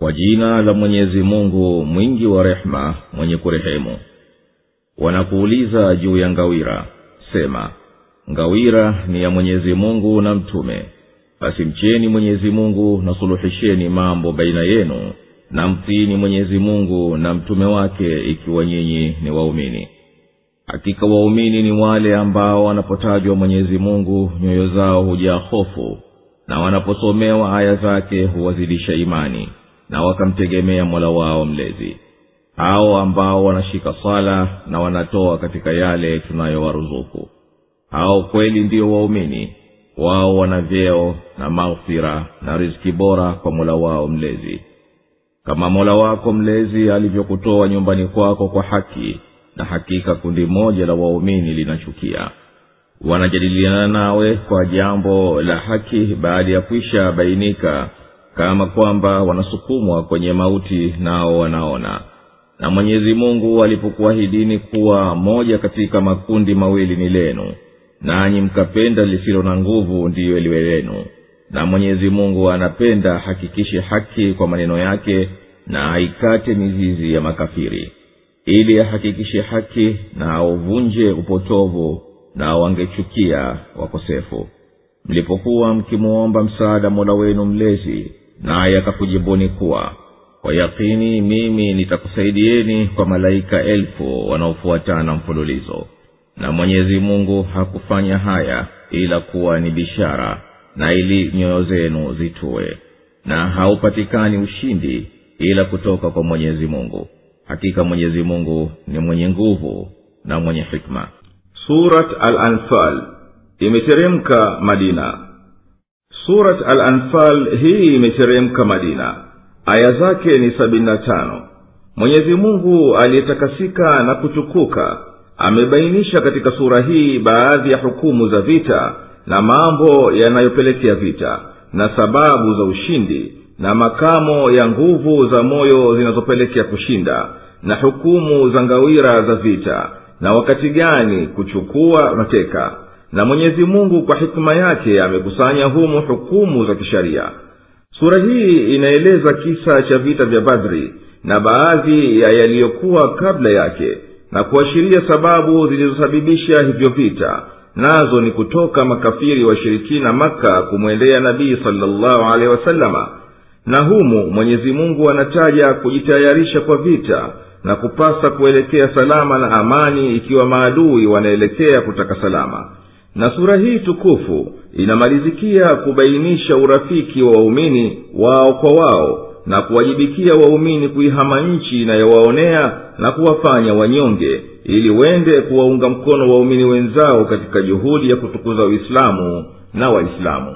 kwa jina la mwenyezi mungu mwingi wa rehema mwenye kurehemu wanakuuliza juu ya ngawira sema ngawira ni ya mwenyezi mungu na mtume basi mcheni mwenyezi mungu na suluhisheni mambo baina yenu na mtiini mwenyezi mungu na mtume wake ikiwa nyinyi ni waumini hakika waumini ni wale ambao wanapotajwa mwenyezi mungu nyoyo zao hujaa hofu na wanaposomewa aya zake huwazidisha imani na wakamtegemea mola wao mlezi hao ambao wanashika swala na wanatoa katika yale tunayowaruzuku hao kweli ndiyo waumini wao wana vyeo na maghfira na riziki bora kwa mola wao mlezi kama mola wako mlezi alivyokutoa nyumbani kwako kwa haki na hakika kundi moja la waumini linachukia wanajadiliana nawe kwa jambo la haki baada ya kwisha bainika kama kwamba wanasukumwa kwenye mauti nao wanaona na mwenyezi mungu alipokuahidini kuwa moja katika makundi mawili ni lenu nanyi mkapenda lisilo na nguvu ndiyo liwe lenu na mwenyezi mungu anapenda hakikishe haki kwa maneno yake na aikate mizizi ya makafiri ili ahakikishe haki na auvunje upotovu na wangechukia wakosefu mlipokuwa mkimwomba msaada mola wenu mlezi naye akakujibuni kuwa kwa yakini mimi nitakusaidieni kwa malaika elfu wanaofuatana mfululizo na mwenyezi mungu hakufanya haya ila kuwa ni bishara na ili nyoyo zenu zitue na haupatikani ushindi ila kutoka kwa mwenyezi mungu hakika mwenyezi mungu ni mwenye nguvu na mwenye hikma surat al-anfal imeteremka madina surat al-anfal hii imeteremka madina aya zake ni sabini na tano mwenyezi mungu aliyetakasika na kutukuka amebainisha katika sura hii baadhi ya hukumu za vita na mambo yanayopelekea vita na sababu za ushindi na makamo ya nguvu za moyo zinazopelekea kushinda na hukumu za ngawira za vita na wakati gani kuchukua mateka na mwenyezi mungu kwa hikima yake amekusanya humu hukumu za kisharia sura hii inaeleza kisa cha vita vya badri na baadhi ya yaliyokuwa kabla yake na kuashiria sababu zilizosababisha hivyo vita nazo ni kutoka makafiri washirikina maka kumwendea nabii salllahu alehi wasalama na humu mwenyezi mungu anataja kujitayarisha kwa vita na kupasa kuelekea salama na amani ikiwa maadui wanaelekea kutaka salama na sura hii tukufu inamalizikia kubainisha urafiki wa waumini wao kwa wao na kuwajibikia waumini kuihama nchi inayowaonea na kuwafanya wanyonge ili wende kuwaunga mkono waumini wenzao katika juhudi ya kutukuza uislamu na waislamu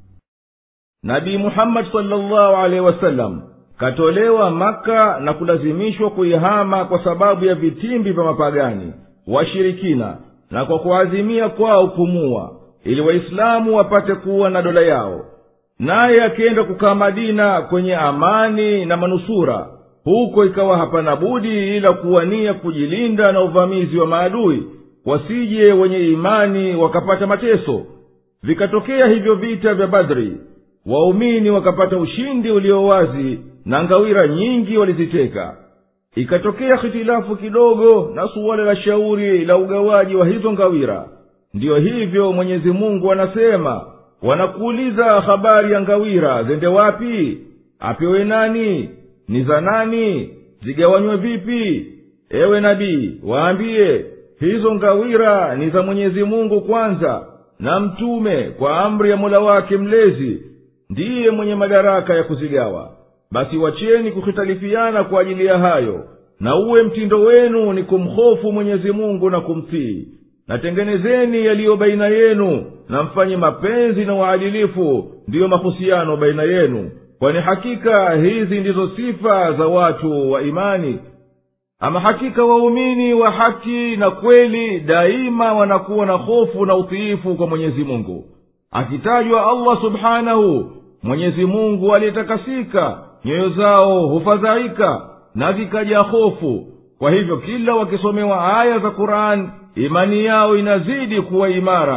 nabii muhammadi salllahu alehi wasallam katolewa maka na kulazimishwa kuihama kwa sababu ya vitimbi vya mapagani washirikina na kwa kuazimia kwao kumua ili waislamu wapate kuwa na dola yao naye akienda kukaa madina kwenye amani na manusura huko ikawa hapana budi ila kuwania kujilinda na uvamizi wa maadui wasije wenye imani wakapata mateso vikatokea hivyo vita vya badri waumini wakapata ushindi ulio wazi na ngawira nyingi waliziteka ikatokea hitilafu kidogo na suala la shauri la ugawaji wa hizo ngawira ndiyo hivyo mwenyezi mungu anasema wanakuuliza habari ya ngawira zende wapi apewe nani ni za nani zigawanywe vipi ewe nabii waambiye hizo ngawira ni za mwenyezi mungu kwanza na mtume kwa amri ya mola wake mlezi ndiye mwenye madaraka ya kuzigawa basi wacheni kuhitalifiana kwa ajili ya hayo na uwe mtindo wenu ni kumhofu mwenyezi mungu na kumtii natengenezeni yaliyo baina yenu na mfanye mapenzi na uadilifu ndiyo mahusiano baina yenu kwani hakika hizi ndizo sifa za watu wa imani ama hakika waumini wa haki na kweli daima wanakuwa na hofu na utiifu kwa mwenyezi mungu akitajwa allah subhanahu mwenyezi mungu aliyetakasika nyoyo zao hufadhaika na vikaja hofu kwa hivyo kila wakisomewa aya za qur'ani imani yao inazidi kuwa imara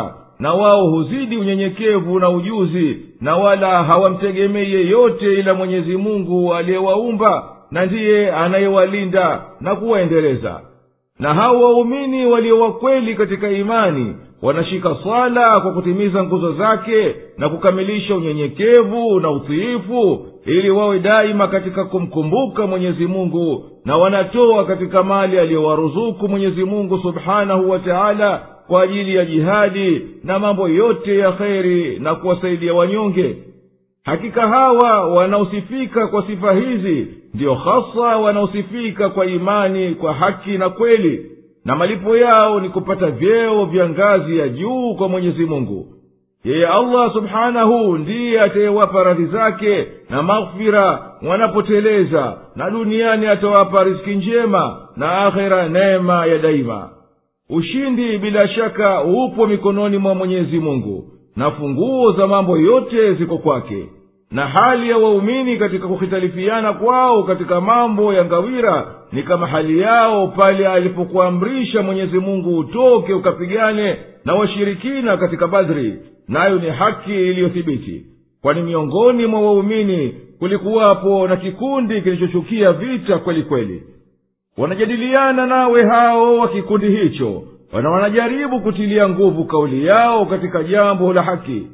na wao huzidi unyenyekevu na ujuzi na wala hawamtegemei yeyote ila mwenyezi mungu aliyewaumba na ndiye anayewalinda na kuwaendeleza na hao waumini walio wakweli katika imani wanashika swala kwa kutimiza nguzo zake na kukamilisha unyenyekevu na utiifu ili wawe daima katika kumkumbuka mwenyezi mungu na wanatoa katika mali aliyowaruzuku mwenyezi mungu subhanahu wa taala kwa ajili ya jihadi na mambo yote ya kheri na kuwasaidia wanyonge hakika hawa wanaosifika kwa sifa hizi ndiyo hasa wanaosifika kwa imani kwa haki na kweli na malipo yao ni kupata vyeo vya ngazi ya juu kwa mwenyezi mungu yeye allah subhanahu ndiye atayewapa radhi zake na maghfira wanapoteleza na duniani atawapa riski njema na akhera neema ya daima ushindi bila shaka upo mikononi mwa mwenyezi mungu na funguo za mambo yote ziko kwake na hali ya waumini katika kuhitalifiana kwao katika mambo ya ngawira ni kama hali yao pale alipokuamrisha mwenyezi mungu utoke ukapigane na washirikina katika badri nayo ni haki iliyothibiti kwani miongoni mwa waumini kulikuwapo na kikundi kilichochukia vita kweli kweli wanajadiliana nawe hao wa kikundi hicho na wanajaribu kutilia nguvu kauli yao katika jambo la haki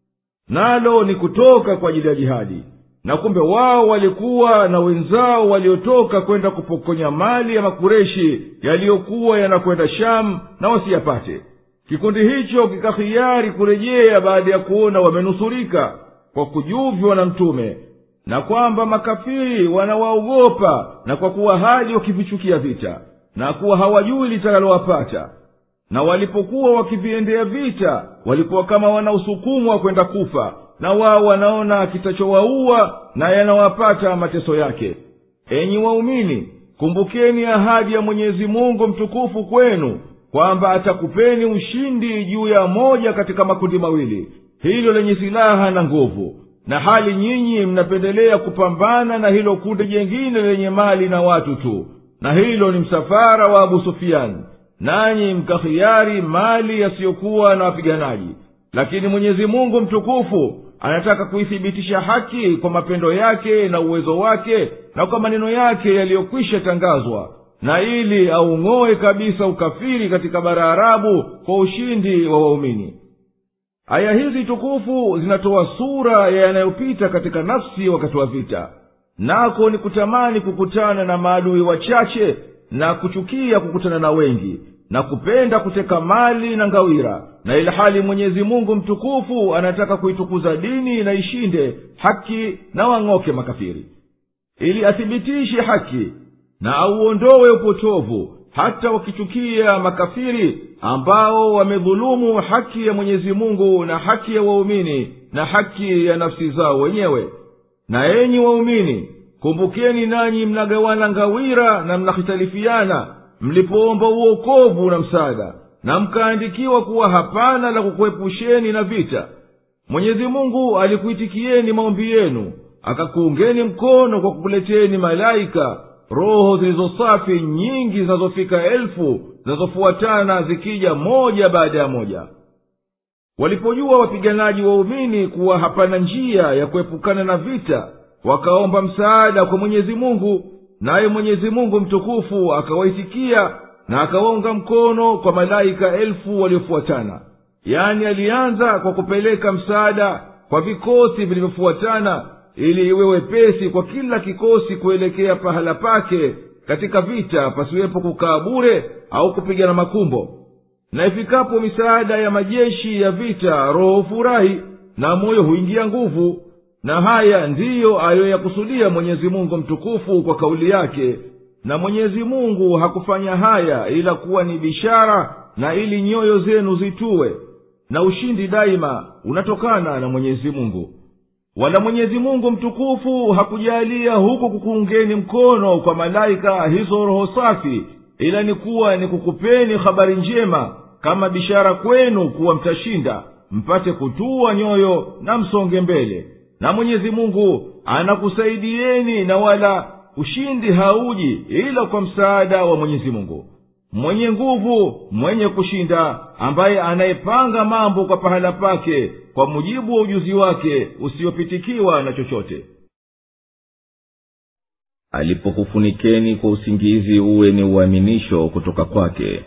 nalo ni kutoka kwa ajili ya jihadi na kumbe wao walikuwa na wenzao waliotoka kwenda kupokonya mali ya makureshi yaliyokuwa yanakwenda shamu na wasiyapate kikundi hicho kikahiari kurejea baada ya kuona wamenusurika kwa kujuvywa na mtume na kwamba makafiri wanawaogopa na kwa kuwa hali wakivichukia vita na kuwa hawajui litakalowapata na walipokuwa wakiviendea vita walikuwa kama wanaosukumwa kwenda kufa na wao wanaona kitachowaua na yanawapata mateso yake enyi waumini kumbukeni ahadi ya mwenyezi mungu mtukufu kwenu kwamba atakupeni ushindi juu ya moja katika makundi mawili hilo lenye silaha na nguvu na hali nyinyi mnapendelea kupambana na hilo kundi jengine lenye mali na watu tu na hilo ni msafara wa abu sufiani nanyi mkahiari mali yasiyokuwa na wapiganaji lakini mwenyezi mungu mtukufu anataka kuithibitisha haki kwa mapendo yake na uwezo wake na kwa maneno yake yaliyokwisha tangazwa na ili aung'oe kabisa ukafiri katika bara arabu kwa ushindi wa waumini aya hizi tukufu zinatoa sura ya yanayopita katika nafsi wakati wa vita nako ni kutamani kukutana na maadui wachache na kuchukia kukutana na wengi na kupenda kuteka mali na ngawira na ilhali mwenyezi mungu mtukufu anataka kuitukuza dini na ishinde haki na wang'oke makafiri ili athibitishe haki na auondowe upotovu hata wakichukia makafiri ambao wamedhulumu haki ya mwenyezi mungu na haki ya waumini na haki ya nafsi zao wenyewe na enyi waumini kumbukeni nanyi mnagawana ngawira na mnahitalifiana mlipoomba uokovu na msaada na mkaandikiwa kuwa hapana la kukuepusheni na vita mwenyezi mungu alikuitikieni maombi yenu akakuungeni mkono kwa kukuleteni malaika roho zilizosafi nyingi zinazofika elfu zinazofuatana zikija moja baada ya moja walipojua wapiganaji waumini kuwa hapana njia ya kuepukana na vita wakaomba msaada kwa mwenyezi mungu naye mwenyezi mungu mtukufu akawaitikia na akawaunga mkono kwa malaika elfu waliofuatana yani alianza kwa kupeleka msaada kwa vikosi vilivyofuatana ili iwe wepesi kwa kila kikosi kuelekea pahala pake katika vita pasiwepo kukaa bure au kupigana makumbo na ifikapo misaada ya majeshi ya vita roho furahi na moyo huingia nguvu na haya ndiyo aliyoyakusudia mwenyezi mungu mtukufu kwa kauli yake na mwenyezi mungu hakufanya haya ila kuwa ni bishara na ili nyoyo zenu zituwe na ushindi daima unatokana na mwenyezi mungu wala mwenyezi mungu mtukufu hakujalia huku kukuungeni mkono kwa malaika hizo roho safi ila ni kuwa ni kukupeni habari njema kama bishara kwenu kuwa mtashinda mpate kutua nyoyo na msonge mbele na mwenyezi mungu anakusaidieni na wala ushindi hauji ila kwa msaada wa mwenyezi mungu mwenye nguvu mwenye kushinda ambaye anayepanga mambo kwa pahala pake kwa mujibu wa ujuzi wake usiopitikiwa na chochote alipokufunikeni kwa usingizi uwe ni uaminisho kutoka kwake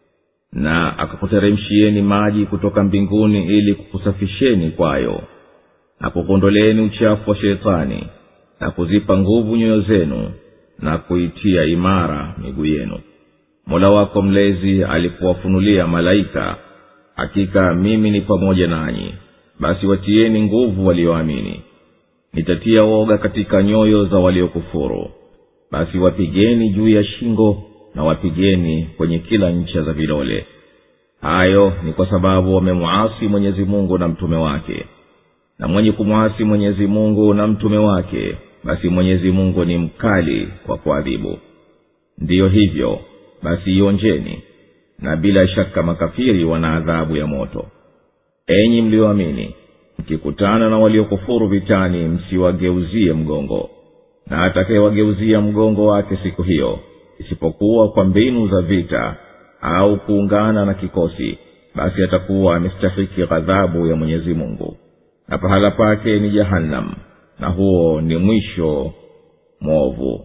na akakuteremshieni maji kutoka mbinguni ili kukusafisheni kwayo na kukuondoleeni uchafu wa shetani na kuzipa nguvu nyoyo zenu na kuitia imara miguu yenu mola wako mlezi alipowafunulia malaika hakika mimi ni pamoja nanyi basi watieni nguvu walioamini nitatia woga katika nyoyo za waliokufuru basi wapigeni juu ya shingo na wapigeni kwenye kila ncha za vidole hayo ni kwa sababu wamemwasi mwenyezi mungu na mtume wake na mwenye kumwasi mwenyezi mungu na mtume wake basi mwenyezi mungu ni mkali kwa kuadhibu ndiyo hivyo basi ionjeni na bila shaka makafiri wana adhabu ya moto enyi mlioamini mkikutana na waliokufuru vitani msiwageuzie mgongo na atakayewageuzia mgongo wake siku hiyo isipokuwa kwa mbinu za vita au kuungana na kikosi basi atakuwa amestahiki ghadhabu ya mwenyezi mungu na pahala pake ni jahannam na huo ni mwisho mwovu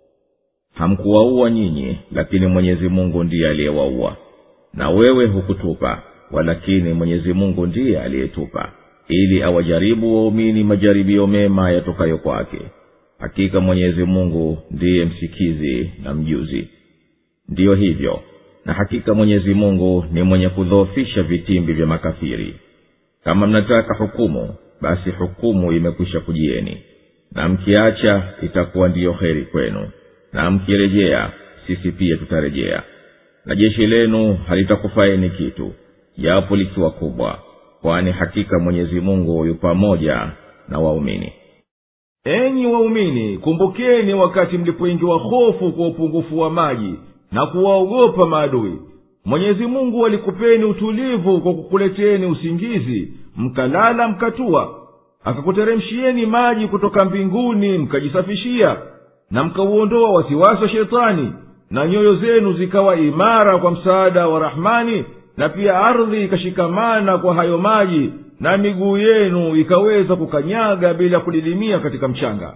hamkuwaua nyinyi lakini mwenyezi mungu ndiye aliyewaua na wewe hukutupa walakini mwenyezi mungu ndiye aliyetupa ili awajaribu waumini majaribio mema yatokayo kwake hakika mwenyezi mungu ndiye msikizi na mjuzi ndiyo hivyo na hakika mwenyezi mungu ni mwenye kudhoofisha vitimbi vya makafiri kama mnataka hukumu basi hukumu imekwisha kujieni na mkiacha itakuwa ndiyo heri kwenu na mkirejea sisi pia tutarejea na jeshi lenu halitakufaeni kitu japo likiwa kubwa kwani hakika mwenyezi mungu yu pamoja na waumini enyi waumini kumbukeni wakati mlipoingiwa hofu kwa upungufu wa maji na kuwaogopa maadui mwenyezi mungu alikupeni utulivu kwa kukuleteni usingizi mkalala mkatua akakuteremshieni maji kutoka mbinguni mkajisafishia na mkauondoa wasiwasi wa shetani na nyoyo zenu zikawa imara kwa msaada wa rahmani na pia ardhi ikashikamana kwa hayo maji na miguu yenu ikaweza kukanyaga bila kudidimia katika mchanga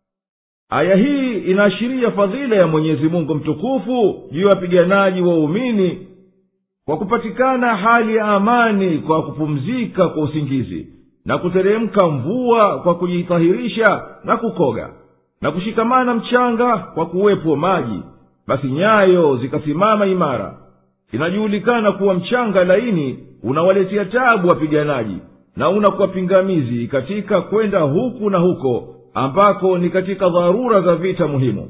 aya hii inaashiria fadhila ya mwenyezi mungu mtukufu juu ya wapiganaji waumini kwa kupatikana hali ya amani kwa kupumzika kwa usingizi na kuteremka mvua kwa kujitahirisha na kukoga na kushikamana mchanga kwa kuwepo maji basi nyayo zikasimama imara inajulikana kuwa mchanga laini unawaletea tabu wapiganaji na unakuwa pingamizi katika kwenda huku na huko ambako ni katika dharura za vita muhimu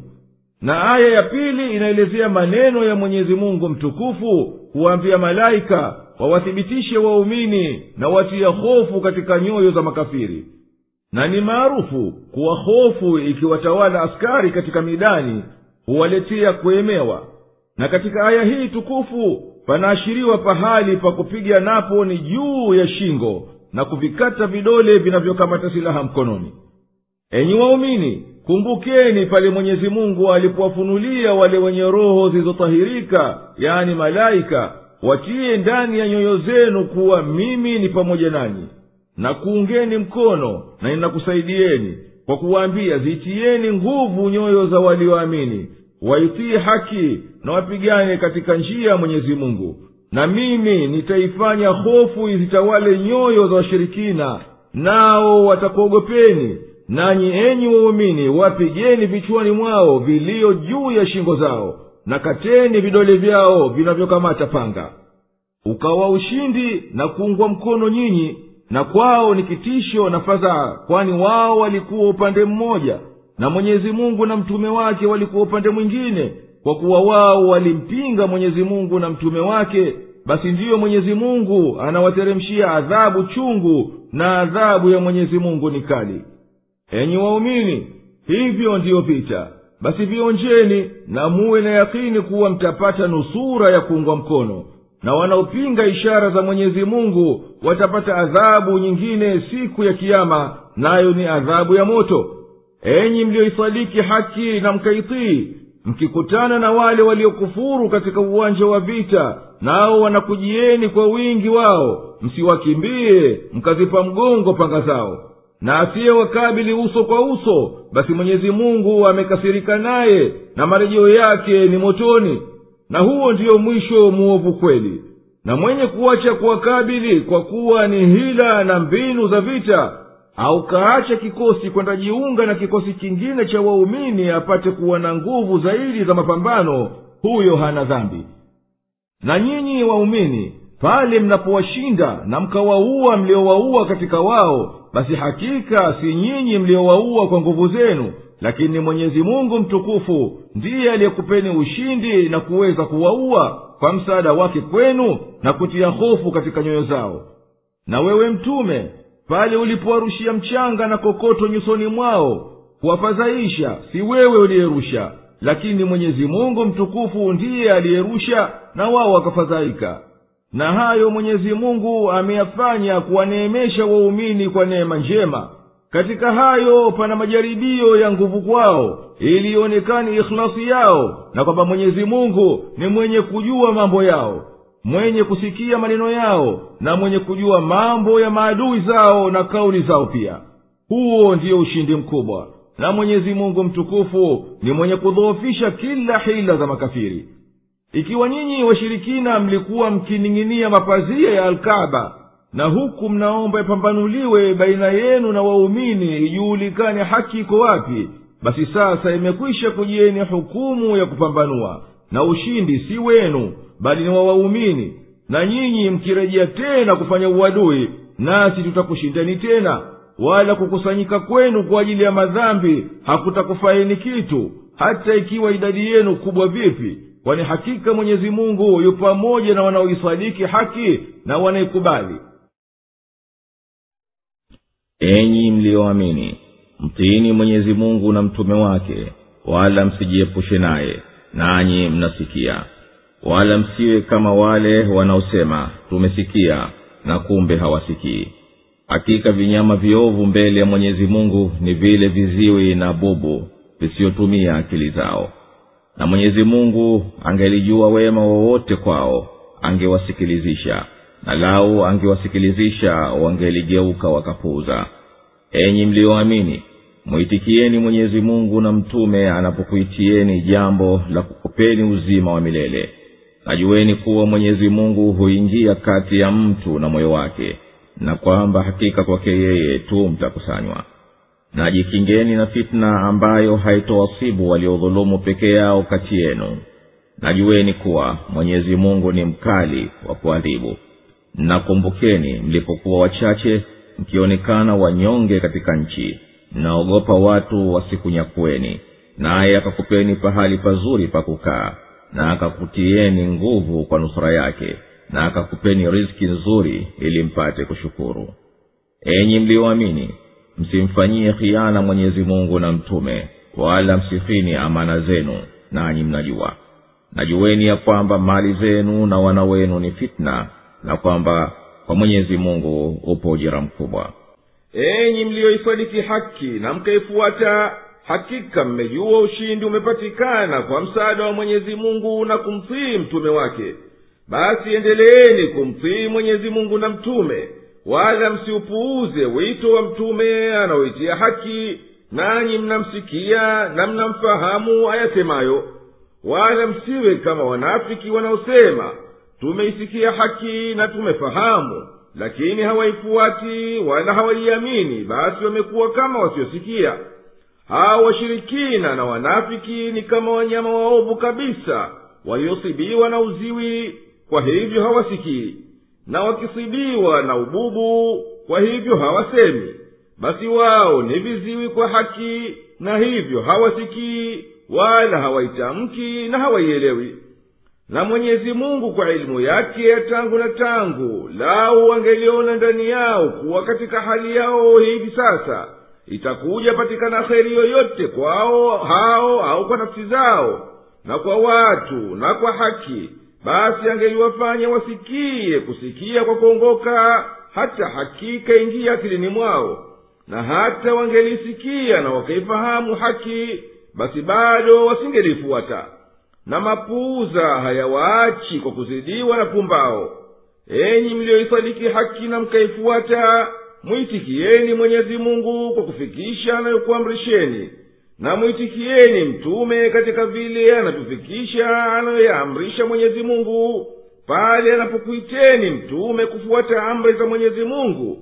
na aya ya pili inaelezea maneno ya mwenyezi mungu mtukufu kuwaambia malaika wawathibitishe waumini na watia hofu katika nyoyo za makafiri na ni maarufu kuwa hofu ikiwatawala askari katika midani huwaletea kuemewa na katika aya hii tukufu panaashiriwa pahali pa kupiga napo ni juu ya shingo na kuvikata vidole vinavyokamata silaha mkononi enyi waumini kumbukeni pale mwenyezi mungu alipowafunulia wale wenye roho zilizotahirika yani malaika watiye ndani ya nyoyo zenu kuwa mimi ni pamoja nanyi na kuungeni mkono na ninakusaidieni kwa kuwaambia zitieni nguvu nyoyo za walioamini waitii haki na wapigane katika njia ya mwenyezi mungu na mimi nitaifanya hofu izitawale nyoyo za washirikina nao watakuogopeni nanyi enyi waumini wapigeni vichwani mwao vilio juu ya shingo zao na kateni vidole vyao vinavyokamata panga ukawa ushindi na kuungwa mkono nyinyi na kwao ni kitisho na fadhaa kwani wao walikuwa upande mmoja na mwenyezi mungu na mtume wake walikuwa upande mwingine kwa kuwa wao walimpinga mwenyezi mungu na mtume wake basi ndiyo mwenyezi mungu anawateremshia adhabu chungu na adhabu ya mwenyezi mungu ni kali enyi waumini hivyo ndiyo vita basi vionjeni na muwe na yakini kuwa mtapata nusura ya kuungwa mkono na wanaopinga ishara za mwenyezi mungu watapata adhabu nyingine siku ya kiama nayo ni adhabu ya moto enyi mliyoisadiki haki na mkaitii mkikutana na wale waliokufuru katika uwanja wa vita nao wanakujieni kwa wingi wao msiwakimbie mkazipa mgongo panga zao na asiyewakabili uso kwa uso basi mwenyezi mungu amekasirika naye na marejeo yake ni motoni na huo ndiyo mwisho muovu kweli na mwenye kuacha kuwakabili kwa kuwa ni hila na mbinu za vita au kaacha kikosi kwenda jiunga na kikosi kingine cha waumini apate kuwa na nguvu zaidi za mapambano huyo hana dhambi na nyinyi waumini pale mnapowashinda na mkawaua mliowaua katika wao basi hakika si nyinyi mliowaua kwa nguvu zenu lakini mwenyezi mungu mtukufu ndiye aliyekupeni ushindi na kuweza kuwaua kwa msaada wake kwenu na kutia hofu katika nyoyo zao na wewe mtume pale ulipowarushia mchanga na kokoto nyusoni mwao kuwafadhaisha si wewe uliyerusha lakini mwenyezi mungu mtukufu ndiye aliyerusha na wao wakafadhaika na hayo mwenyezi mungu ameyafanya kuwaneemesha waumini kwa neema njema katika hayo pana majaribio ya nguvu kwao ili ionekane ikhlasi yao na kwamba mwenyezi mungu ni mwenye kujua mambo yao mwenye kusikia maneno yao na mwenye kujua mambo ya maadui zao na kauli zao pia huo ndiyo ushindi mkubwa na mwenyezi mungu mtukufu ni mwenye kudhoofisha kila hila za makafiri ikiwa nyinyi washirikina mlikuwa mkining'inia mapazia ya alkaba na huku mnaomba ipambanuliwe baina yenu na waumini ijuhulikane haki iko wapi basi sasa imekwisha kujieni hukumu ya kupambanua na ushindi si wenu bali ni wa waumini na nyinyi mkirejea tena kufanya uadui nasi tutakushindani tena wala kukusanyika kwenu kwa ajili ya madhambi hakutakufaini kitu hata ikiwa idadi yenu kubwa vipi kwani hakika mwenyezi mungu yu pamoja na wanaoisadiki haki na wanaikubali enyi mliyoamini mtiini mwenyezi mungu na mtume wake wala msijiepushe naye nanyi mnasikia wala msiwe kama wale wanaosema tumesikia na kumbe hawasikii hakika vinyama viovu mbele ya mwenyezi mungu ni vile viziwi na bubu visiyotumia akili zao na mwenyezi mungu angelijua wema wowote kwao angewasikilizisha na lau angewasikilizisha wangeligeuka wakapuuza enyi mliyoamini mwitikieni mwenyezi mungu na mtume anapokuitieni jambo la kukupeni uzima wa milele najueni kuwa mwenyezi mungu huingia kati ya mtu na moyo wake na kwamba hakika kwake yeye tu mtakusanywa na jikingeni na fitna ambayo haitowasibu waliodhulumu peke yao kati yenu najueni kuwa mwenyezi mungu ni mkali wa kuadhibu nakumbukeni mlipokuwa wachache mkionekana wanyonge katika nchi mnaogopa watu wasikunyakueni naye akakupeni pahali pazuri pa kukaa na akakutieni nguvu kwa nusura yake na akakupeni riski nzuri ili mpate kushukuru enyi mlioamini msimfanyie khiana mwenyezi mungu na mtume wala msifini amana zenu nanyi mnajua najueni ya kwamba mali zenu na wana wenu ni fitna na kwamba kwa mwenyezi mungu upo ujira mkubwa enyi mliyoisadiki haki na mkaifuata hakika mmejua ushindi umepatikana kwa msaada wa mwenyezi mungu na kumtii mtume wake basi endeleeni kumtii mwenyezi mungu na mtume wala msiupuuze wito wa mtume anaoitia haki nanyi mnamsikia na mnamfahamu ayasemayo wala msiwe kama wanafiki wanaosema tumeisikia haki na tumefahamu lakini hawaifuati wala hawaiamini basi wamekuwa kama wasiosikia hao washirikina na wanafiki ni kama wanyama waovu kabisa waliosibiwa na uziwi kwa hivyo hawasikii na wakisibiwa na ububu kwa hivyo hawasemi basi wao ni viziwi kwa haki na hivyo hawasikii wala hawaitamki na hawaielewi na mwenyezi mungu kwa elimu yake ya tangu na tangu lau wangeliona ndani yao kuwa katika hali yao hivi sasa itakuja patikana kheri yoyote kwao hao au kwa nafsi zao na kwa watu na kwa haki basi angeliwafanya wasikie kusikia kwa kuongoka hata hakika ingia akilini mwao na hata wangelisikia na wakaifahamu haki basi bado wasingelifuata na mapuuza hayawaachi kwa kuzidiwa na pumbao enyi mliyoisadiki haki na mkaifuata mwitikieni mwenyezi mungu kwa kufikisha anayokuamrisheni na mwitikieni mtume katika vile anavyofikisha anayoyaamrisha mwenyezi mungu pale anapokuiteni mtume kufuata amri za mwenyezi mungu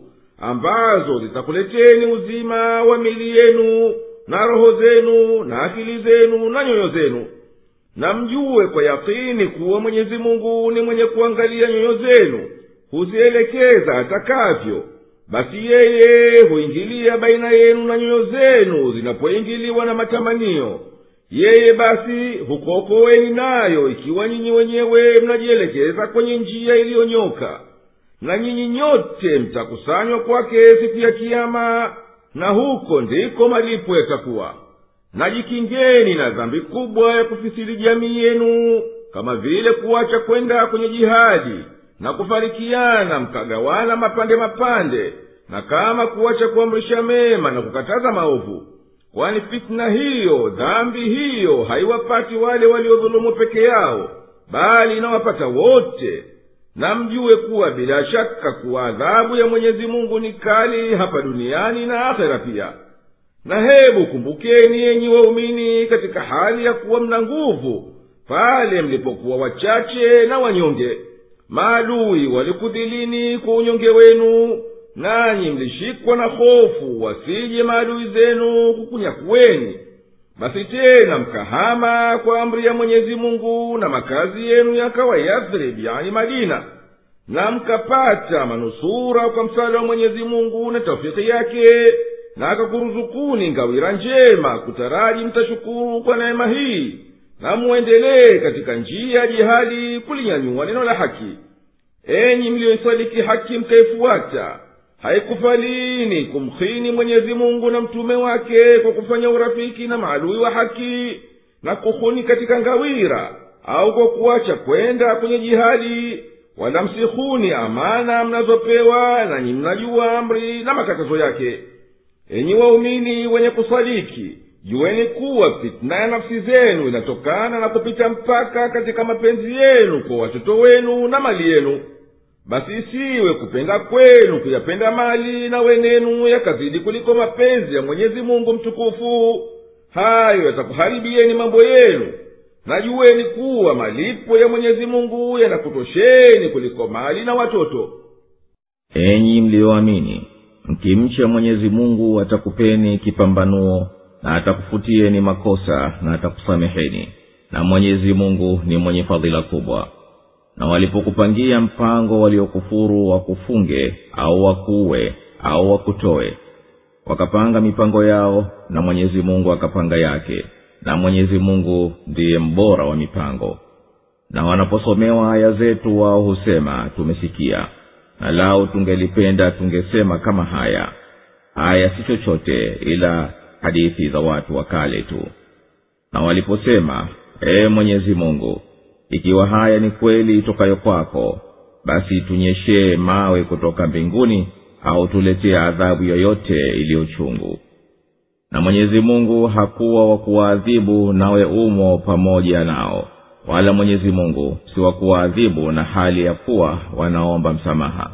ambazo zitakuleteni uzima wa mili yenu na roho zenu na akili zenu na nyoyo zenu na mjue kwa yakini kuwa mwenyezi mungu ni mwenye kuangalia nyoyo zenu huzielekeza atakavyo basi yeye huingilia baina yenu na nyoyo zenu zinapoingiliwa na matamanio yeye basi hukuokoweni nayo ikiwa nyinyi wenyewe mnajielekeza kwenye njia iliyonyoka na nyinyi nyote mtakusanywa kwake siku ya kiama na huko ndiko malipo yatakuwa najikingeni na dhambi kubwa ya kufisiri jamii yenu kama vile kuacha kwenda kwenye jihadi na kufarikiana mkagawana mapande mapande na kama kuacha kuamrisha mema na kukataza maovu kwani fitna hiyo dhambi hiyo haiwapati wale waliodhulumu peke yao bali inawapata wote na mjue kuwa bila shaka kuwa adhabu ya mwenyezi mungu ni kali hapa duniani na akhera pia na hebu kumbukeni yenyi waumini katika hali ya kuwa mna nguvu pale mlipokuwa wachache na wanyonge maadui walikudhilini kwa unyonge wenu nanyi mlishikwa na hofu wasije maadui zenu kukunyakuweni basi tena mkahama kwa amri ya mwenyezi mungu na makazi yenu yakawa yathrib yani madina na mkapata manusura kwa msaada wa mwenyezi mungu na taufiki yake na akakuruzukuni ngawira njema kutaraji mtashukuru kwa neema hii na muendelee katika njia ya jihadi kulinyanyua neno la haki enyi mliyoisadiki haki mkaifuata haikufalini kumkhini mwenyezi mungu na mtume wake kwa kufanya urafiki na maadui wa haki na kuhuni katika ngawira au kwa kuacha kwenda kwenye jihadi wala msihuni amana mnazopewa nanyi mnajua amri na makatazo yake enyi waumini wenye kusadiki jueni kuwa fitna ya nafsi zenu inatokana na kupita mpaka katika mapenzi yenu kwa watoto wenu na mali yenu basi isiwe kupenda kwenu kuyapenda mali na wenenu yakazidi kuliko mapenzi ya mwenyezi mungu mtukufu hayo yatakuharibieni mambo yenu najueni kuwa malipo ya mwenyezi mungu yanakutosheni kuliko mali na watoto enyi mliyoamini mkimcha mwenyezi mungu atakupeni kipambanuo na atakufutieni makosa na atakusameheni na mwenyezi mungu ni mwenye fadhila kubwa na walipokupangia mpango waliokufuru wakufunge au wakuue au wakutoe wakapanga mipango yao na mwenyezi mungu akapanga yake na mwenyezi mungu ndiye mbora wa mipango na wanaposomewa aya zetu wao husema tumesikia na lau tungelipenda tungesema kama haya haya si chochote ila hadithi za watu wa kale tu na waliposema ee mwenyezi mungu ikiwa haya ni kweli itokayo kwako basi tunyeshee mawe kutoka mbinguni au tuletee adhabu yoyote iliyochungu na mwenyezi mungu hakuwa wa kuwaadhibu nawe umo pamoja nao wala mwenyezi mungu si wa kuwaadhibu na hali ya kuwa wanaomba msamaha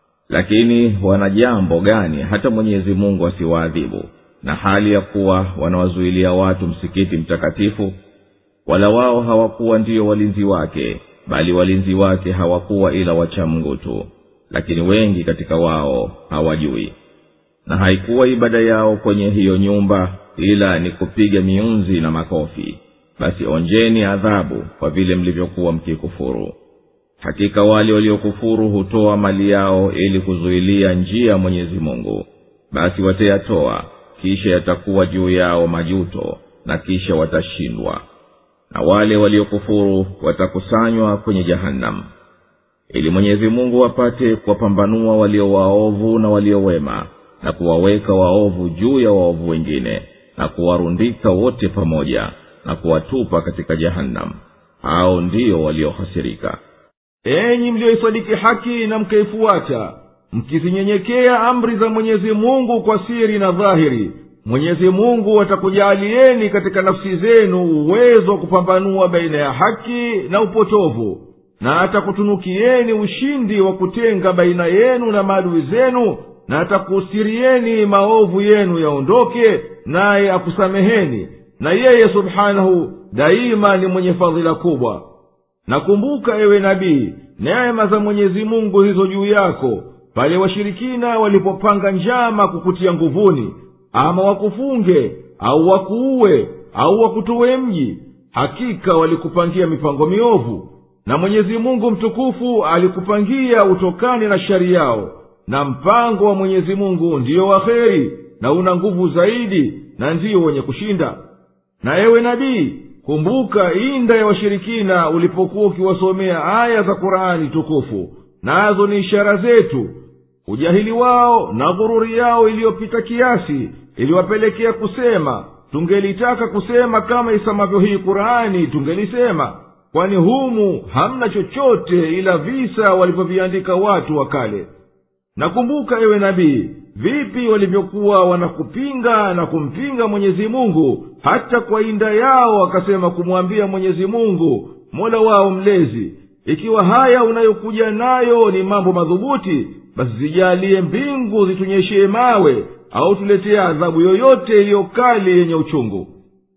lakini wana jambo gani hata mwenyezi mungu asiwaadhibu na hali ya kuwa wanawazuilia watu msikiti mtakatifu wala wao hawakuwa ndiyo walinzi wake bali walinzi wake hawakuwa ila wachamngu tu lakini wengi katika wao hawajui na haikuwa ibada yao kwenye hiyo nyumba ila ni kupiga miunzi na makofi basi onjeni adhabu kwa vile mlivyokuwa mkikufuru hakika wale waliokufuru hutoa mali yao ili kuzuilia njia ya mwenyezi mungu basi watayatoa kisha yatakuwa juu yao majuto na kisha watashindwa na wale waliokufuru watakusanywa kwenye jahannam ili mwenyezi mungu apate kuwapambanua walio waovu na waliowema na kuwaweka waovu juu ya waovu wengine na kuwarundika wote pamoja na kuwatupa katika jahannam hao ndiyo waliohasirika enyi mliyoisadiki haki na mkaifuata mkizinyenyekea amri za mwenyezi mungu kwa siri na dhahiri mwenyezi mungu atakujaalieni katika nafsi zenu uwezo wa kupambanua baina ya haki na upotovu na atakutunukieni ushindi wa kutenga baina yenu na maadui zenu na atakusirieni maovu yenu yaondoke naye akusameheni na yeye subhanahu daima ni mwenye fadhila kubwa nakumbuka ewe nabii neema za mwenyezi mungu zilizo juu yako pale washirikina walipopanga njama kukutia nguvuni ama wakufunge au wakuue au wakutowe mji hakika walikupangia mipango miovu na mwenyezi mungu mtukufu alikupangia utokane na shari yao na mpango wa mwenyezi mungu ndiyo wa kheri na una nguvu zaidi na ndiyo wenye kushinda na ewe nabii kumbuka inda ya washirikina ulipokuwa ukiwasomea aya za qur'ani tukufu nazo ni ishara zetu ujahili wao na ghururi yao iliyopita kiasi iliwapelekea kusema tungelitaka kusema kama isamavyo hii qur'ani tungelisema kwani humu hamna chochote ila visa walivyoviandika watu wa kale nakumbuka ewe nabii vipi walivyokuwa wanakupinga na kumpinga mwenyezi mungu hata kwa inda yao wakasema kumwambia mwenyezi mungu mola wao mlezi ikiwa haya unayokuja nayo ni mambo madhubuti basi zijalie mbingu zitunyeshee mawe au tuletee adhabu yoyote iliyo kali yenye uchungu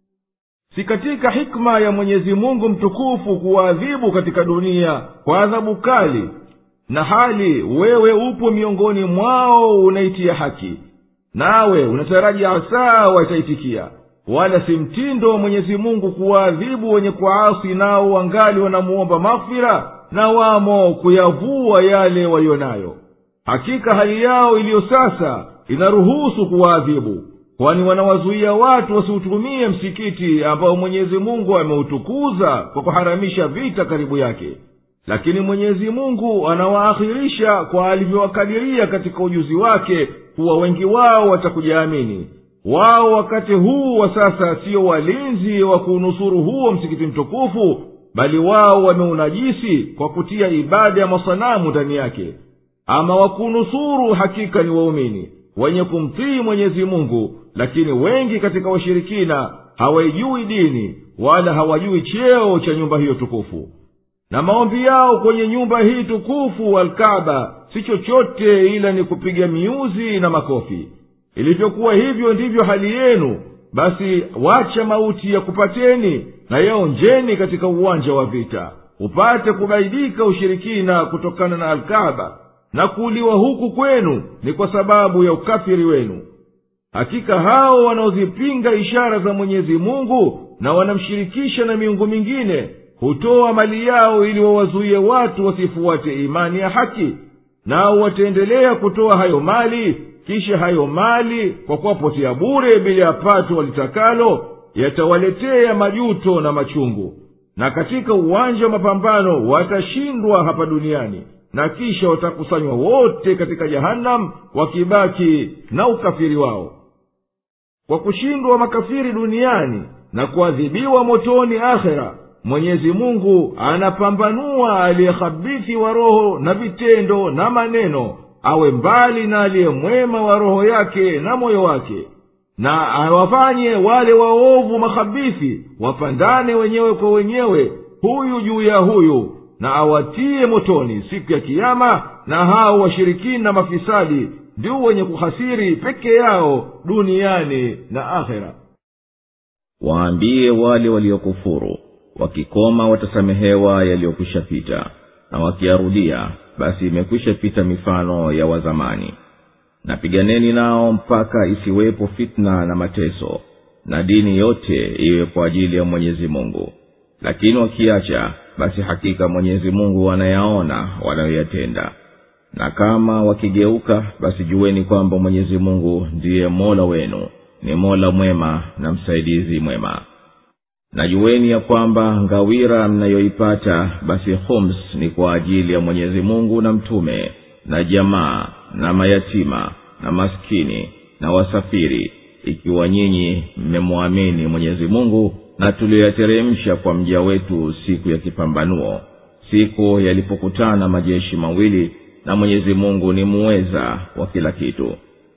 si katika hikma ya mwenyezi mungu mtukufu kuwaadhibu katika dunia kwa adhabu kali na hali wewe upo miongoni mwao unaitia haki nawe unataraji asaa wataitikia wala si mtindo wa mwenyezi mungu kuwaadhibu wenye kuasi nao wangali wanamuomba maghfira na wamo kuyavua yale waliyo nayo hakika hali yao iliyo sasa inaruhusu kuwaadhibu kwani wanawazuia watu wasiutumie msikiti ambao mwenyezi mungu ameutukuza kwa kuharamisha vita karibu yake lakini mwenyezi mungu anawaakhirisha kwa alivyowakadiria katika ujuzi wake kuwa wengi wao watakujaamini wao wakati huu wa sasa siyo walinzi wa kuunusuru huo msikiti mtukufu bali wao wameunajisi kwa kutia ibada ya masanamu ndani yake ama wakunusuru hakika ni waumini wenye kumtii mwenyezi mungu lakini wengi katika washirikina hawaijui dini wala hawajui cheo cha nyumba hiyo tukufu na maombi yao kwenye nyumba hii tukufu alkaba si chochote ila ni kupiga miuzi na makofi ilivyokuwa hivyo ndivyo hali yenu basi wacha mauti ya kupateni na yaonjeni katika uwanja wa vita upate kubaidika ushirikina kutokana na alkaba na kuuliwa huku kwenu ni kwa sababu ya ukafiri wenu hakika hao wanaozipinga ishara za mwenyezi mungu na wanamshirikisha na miungu mingine hutoa mali yao ili wawazuie watu wasifuate imani ya haki nao wataendelea kutoa hayo mali kisha hayo mali kwa kuwapotea bure bila ya pato walitakalo yatawaletea majuto na machungu na katika uwanja wa mapambano watashindwa hapa duniani na kisha watakusanywa wote katika jahannam wakibaki na ukafiri wao kwa kushindwa makafiri duniani na kuadhibiwa motoni akhera mwenyezi mungu anapambanua aliyehabithi wa roho na vitendo na maneno awe mbali na aliye mwema wa roho yake na moyo wake na awafanye wale waovu mahabithi wapandane wenyewe kwa wenyewe huyu juu ya huyu na awatiye motoni siku ya kiama na hao washirikina mafisadi ndio wenye kuhasiri peke yao duniani na akhera waambie wale waliokufuru wakikoma watasamehewa yaliyokwisha pita na wakiarudia basi imekwisha pita mifano ya wazamani na piganeni nao mpaka isiwepo fitna na mateso na dini yote iwe kwa ajili ya mwenyezi mungu lakini wakiacha basi hakika mwenyezi mungu anayaona wanayoyatenda na kama wakigeuka basi jueni kwamba mwenyezi mungu ndiye mola wenu ni mola mwema na msaidizi mwema na jueni ya kwamba ngawira mnayoipata basi homs ni kwa ajili ya mwenyezi mungu na mtume na jamaa na mayatima na maskini na wasafiri ikiwa nyinyi mmemwamini mwenyezi mungu na tuliyoyateremsha kwa mja wetu siku ya kipambanuo siku yalipokutana majeshi mawili na mwenyezi mungu ni muweza wa kila kitu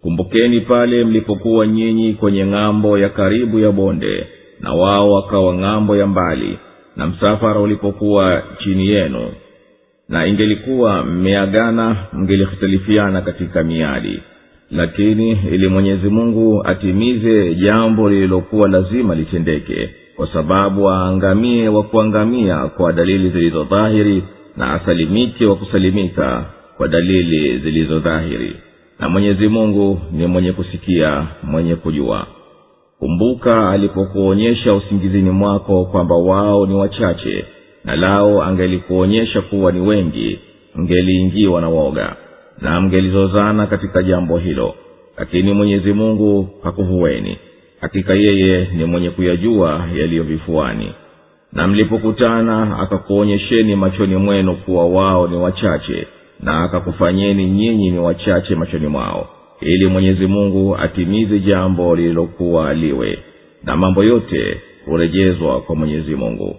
kumbukeni pale mlipokuwa nyinyi kwenye ng'ambo ya karibu ya bonde na wao wakawa ng'ambo ya mbali na msafara ulipokuwa chini yenu na ingelikuwa mmeagana mngelihitilifiana katika miadi lakini ili mwenyezi mungu atimize jambo lililokuwa lazima litendeke kwa sababu aangamie wa kuangamia kwa dalili zilizodhahiri na asalimike wa kusalimika kwa dalili zilizodhahiri na mwenyezi mungu ni mwenye kusikia mwenye kujua kumbuka alipokuonyesha usingizini mwako kwamba wao ni wachache na lao angelikuonyesha kuwa ni wengi mngeliingiwa na woga na mngelizozana katika jambo hilo lakini mwenyezi mungu hakuhuweni hakika yeye ni mwenye kuyajua yaliyo vifuani na mlipokutana akakuonyesheni machoni mwenu kuwa wao ni wachache na akakufanyeni nyinyi ni wachache machoni mwao ili mwenyezi mungu atimize jambo lililokuwa liwe na mambo yote hurejezwa kwa mwenyezi mungu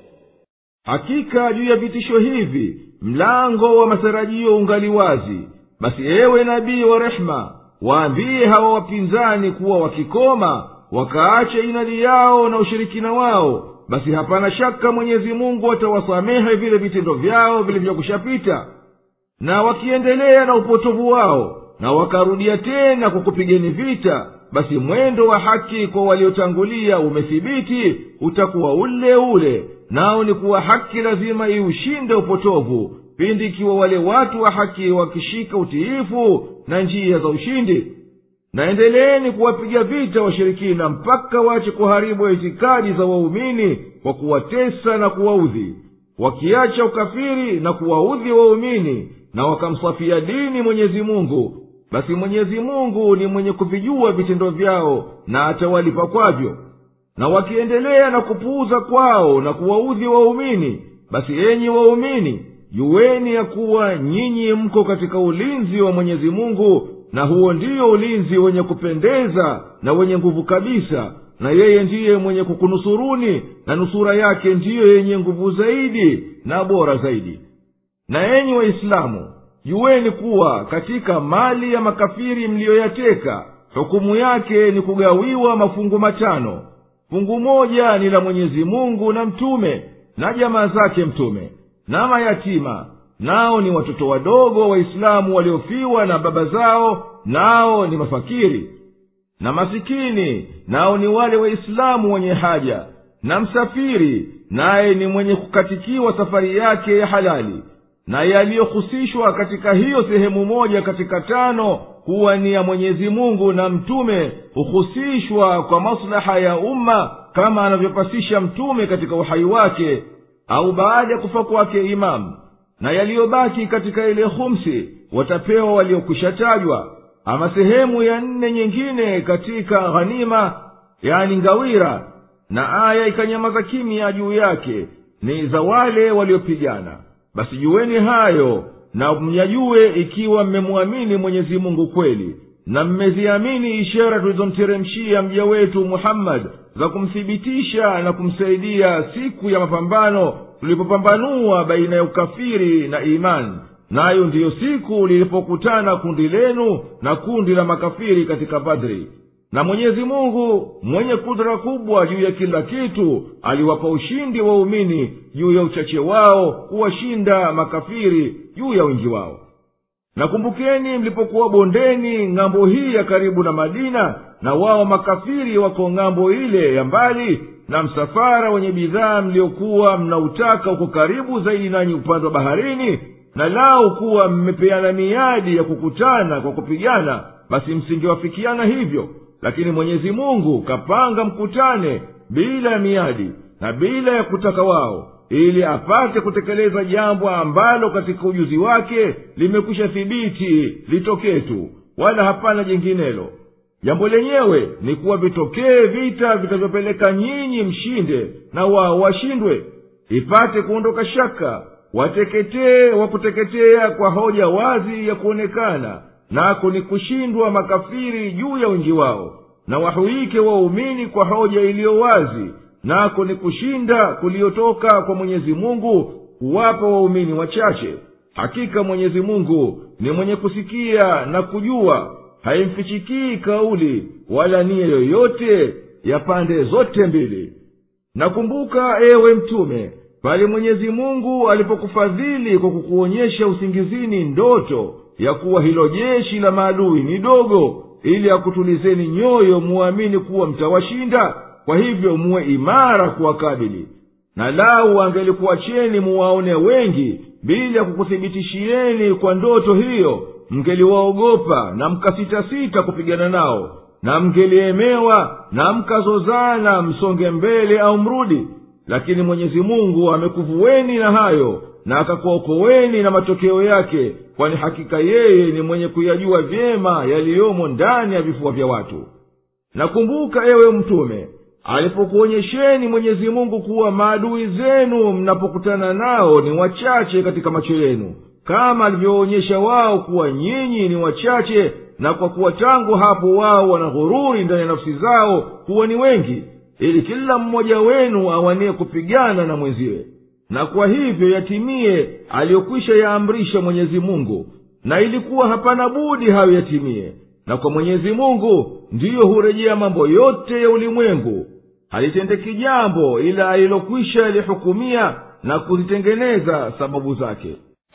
hakika juu ya vitisho hivi mlango wa matarajio ungali wazi basi ewe nabii wa rehema waambie hawa wapinzani kuwa wakikoma wakaache inadi yao na ushirikina wao basi hapana shaka mwenyezi mungu atawasamehe vile vitendo vyao vilivyokushapita na wakiendelea na upotovu wao na wakarudia tena kwa kupigeni vita basi mwendo wa haki kwa waliotangulia umethibiti utakuwa ule ule nao ni kuwa haki lazima iushinde upotovu pindi ikiwa wale watu wa haki wakishika utiifu na njia za ushindi naendeleeni kuwapiga vita washirikina mpaka wache kuharibu itikadi za waumini kwa kuwatesa na kuwaudhi wakiacha ukafiri na kuwaudhi waumini na wakamsafia dini mwenyezi mungu basi mwenyezi mungu ni mwenye kuvijua vitendo vyao na atawalipa kwavyo na wakiendelea na kupuuza kwao na kuwaudhi waumini basi enyi waumini juweni ya kuwa nyinyi mko katika ulinzi wa mwenyezi mungu na huo ndiyo ulinzi wenye kupendeza na wenye nguvu kabisa na yeye ndiye mwenye kukunusuruni na nusura yake ndiyo yenye nguvu zaidi na bora zaidi na enyi waislamu juweni kuwa katika mali ya makafiri mliyoyateka hukumu yake ni kugawiwa mafungu matano fungu moja ni la mwenyezi mungu na mtume na jamaa zake mtume na mayatima nao ni watoto wadogo waislamu waliofiwa na baba zao nao ni mafakiri na masikini nao ni wale waislamu wenye haja na msafiri naye ni mwenye kukatikiwa safari yake ya halali na yaliyohusishwa katika hiyo sehemu moja katika tano kuwa ni ya mwenyezi mungu na mtume huhusishwa kwa maslaha ya umma kama anavyopasisha mtume katika uhai wake au baada ya kufa kwake imamu na yaliyobaki katika ile humsi watapewa waliokwishatajwa ama sehemu ya nne nyingine katika ghanima yani ngawira na aya ikanyamaza kimya juu yake ni za wale waliopigana basi juweni hayo na mnyajue ikiwa mmemwamini mwenyezi mungu kweli na mmeziamini ishara tulizomteremshia mja wetu muhammadi za kumthibitisha na kumsaidia siku ya mapambano tulipopambanua baina ya ukafiri na imani nayo ndiyo siku lilipokutana kundi lenu na kundi la makafiri katika badri na mwenyezi mungu mwenye kudra kubwa juu ya kila kitu aliwapa ushindi waumini juu ya uchache wao kuwashinda makafiri juu ya wingi wao nakumbukeni mlipokuwa bondeni ng'ambo hii ya karibu na madina na wao makafiri wako ng'ambo ile ya mbali na msafara wenye bidhaa mliokuwa mnautaka uko karibu zaidi nanyi upande wa baharini na lau kuwa mmepeana miadi ya kukutana kwa kupigana basi msingewafikiana hivyo lakini mwenyezi mungu kapanga mkutane bila ya miadi na bila ya kutaka wao ili apate kutekeleza jambo ambalo katika ujuzi wake limekwisha thibiti litokee tu wala hapana jinginelo jambo lenyewe ni kuwa vitokee vita vitavyopeleka nyinyi mshinde na wao washindwe ipate kuondoka shaka wateketee wa kuteketea kwa hoja wazi ya kuonekana nako ni kushindwa makafiri juu ya wingi wao na wahuike waumini kwa hoja iliyo wazi nako ni kushinda kuliyotoka kwa mwenyezi mungu kuwapa waumini wachache hakika mwenyezi mungu ni mwenye kusikia na kujua haimfichikii kauli wala nia yoyote ya pande zote mbili nakumbuka ewe mtume pale mwenyezi mungu alipokufadhili kwa kukuonyesha usingizini ndoto ya kuwa hilo jeshi la maadui ni dogo ili akutulizeni nyoyo muamini kuwa mtawashinda kwa hivyo muwe imara kuwakabili na lau angelikuacheni muwaone wengi bila kukuthibitishieni kwa ndoto hiyo mngeliwaogopa na mkasitasita kupigana nao na mngeliemewa na mkazozana msonge mbele au mrudi lakini mwenyezi mungu amekuvueni na hayo na akakuokoweni na matokeo yake kwani hakika yeye ni mwenye kuyajua vyema yaliyomo ndani ya vifua vya watu nakumbuka ewe mtume alipokuonyesheni mwenyezi mungu kuwa maadui zenu mnapokutana nao ni wachache katika macho yenu kama alivyoonyesha wao kuwa nyinyi ni wachache na kwa kuwa tangu hapo wao wana ghururi ndani ya nafsi zao kuwa ni wengi ili kila mmoja wenu awanie kupigana na mwenziwe na kwa hivyo yatimie aliyokwisha yaamrisha mwenyezi mungu na ilikuwa hapana budi hayo yatimie na kwa mwenyezi mungu ndiyo hurejea mambo yote ya ulimwengu halitendeki jambo ila alilokwisha yalihukumia na kuzitengeneza sababu zake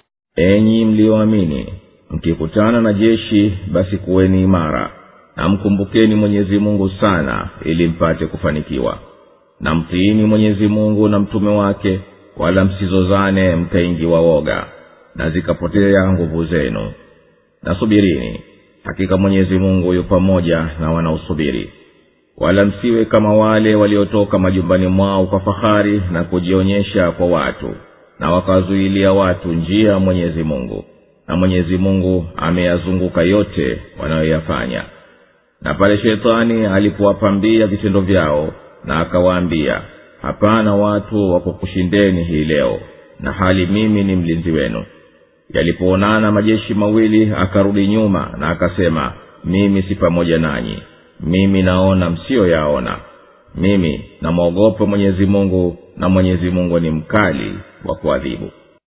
enyi mliyoamini mkikutana na jeshi basi kuweni imara na mkumbukeni mwenyezi mungu sana ili mpate kufanikiwa na mtiini mwenyezi mungu na mtume wake wala msizozane mkaingiwa woga na zikapotea nguvu zenu nasubirini hakika mwenyezi mungu yu pamoja na wanaosubiri wala msiwe kama wale waliotoka majumbani mwao kwa fahari na kujionyesha kwa watu na wakawazuilia watu njia ya mwenyezi mungu na mwenyezi mungu ameyazunguka yote wanayoyafanya na pale shetani alipowapambia vitendo vyao na akawaambia hapana watu wakukushindeni hii leo na hali mimi ni mlinzi wenu yalipoonana majeshi mawili akarudi nyuma na akasema mimi si pamoja nanyi mimi naona msiyoyaona mimi namwogopa mwenyezi mungu na mwenyezi mungu ni mkali wa kuadhibu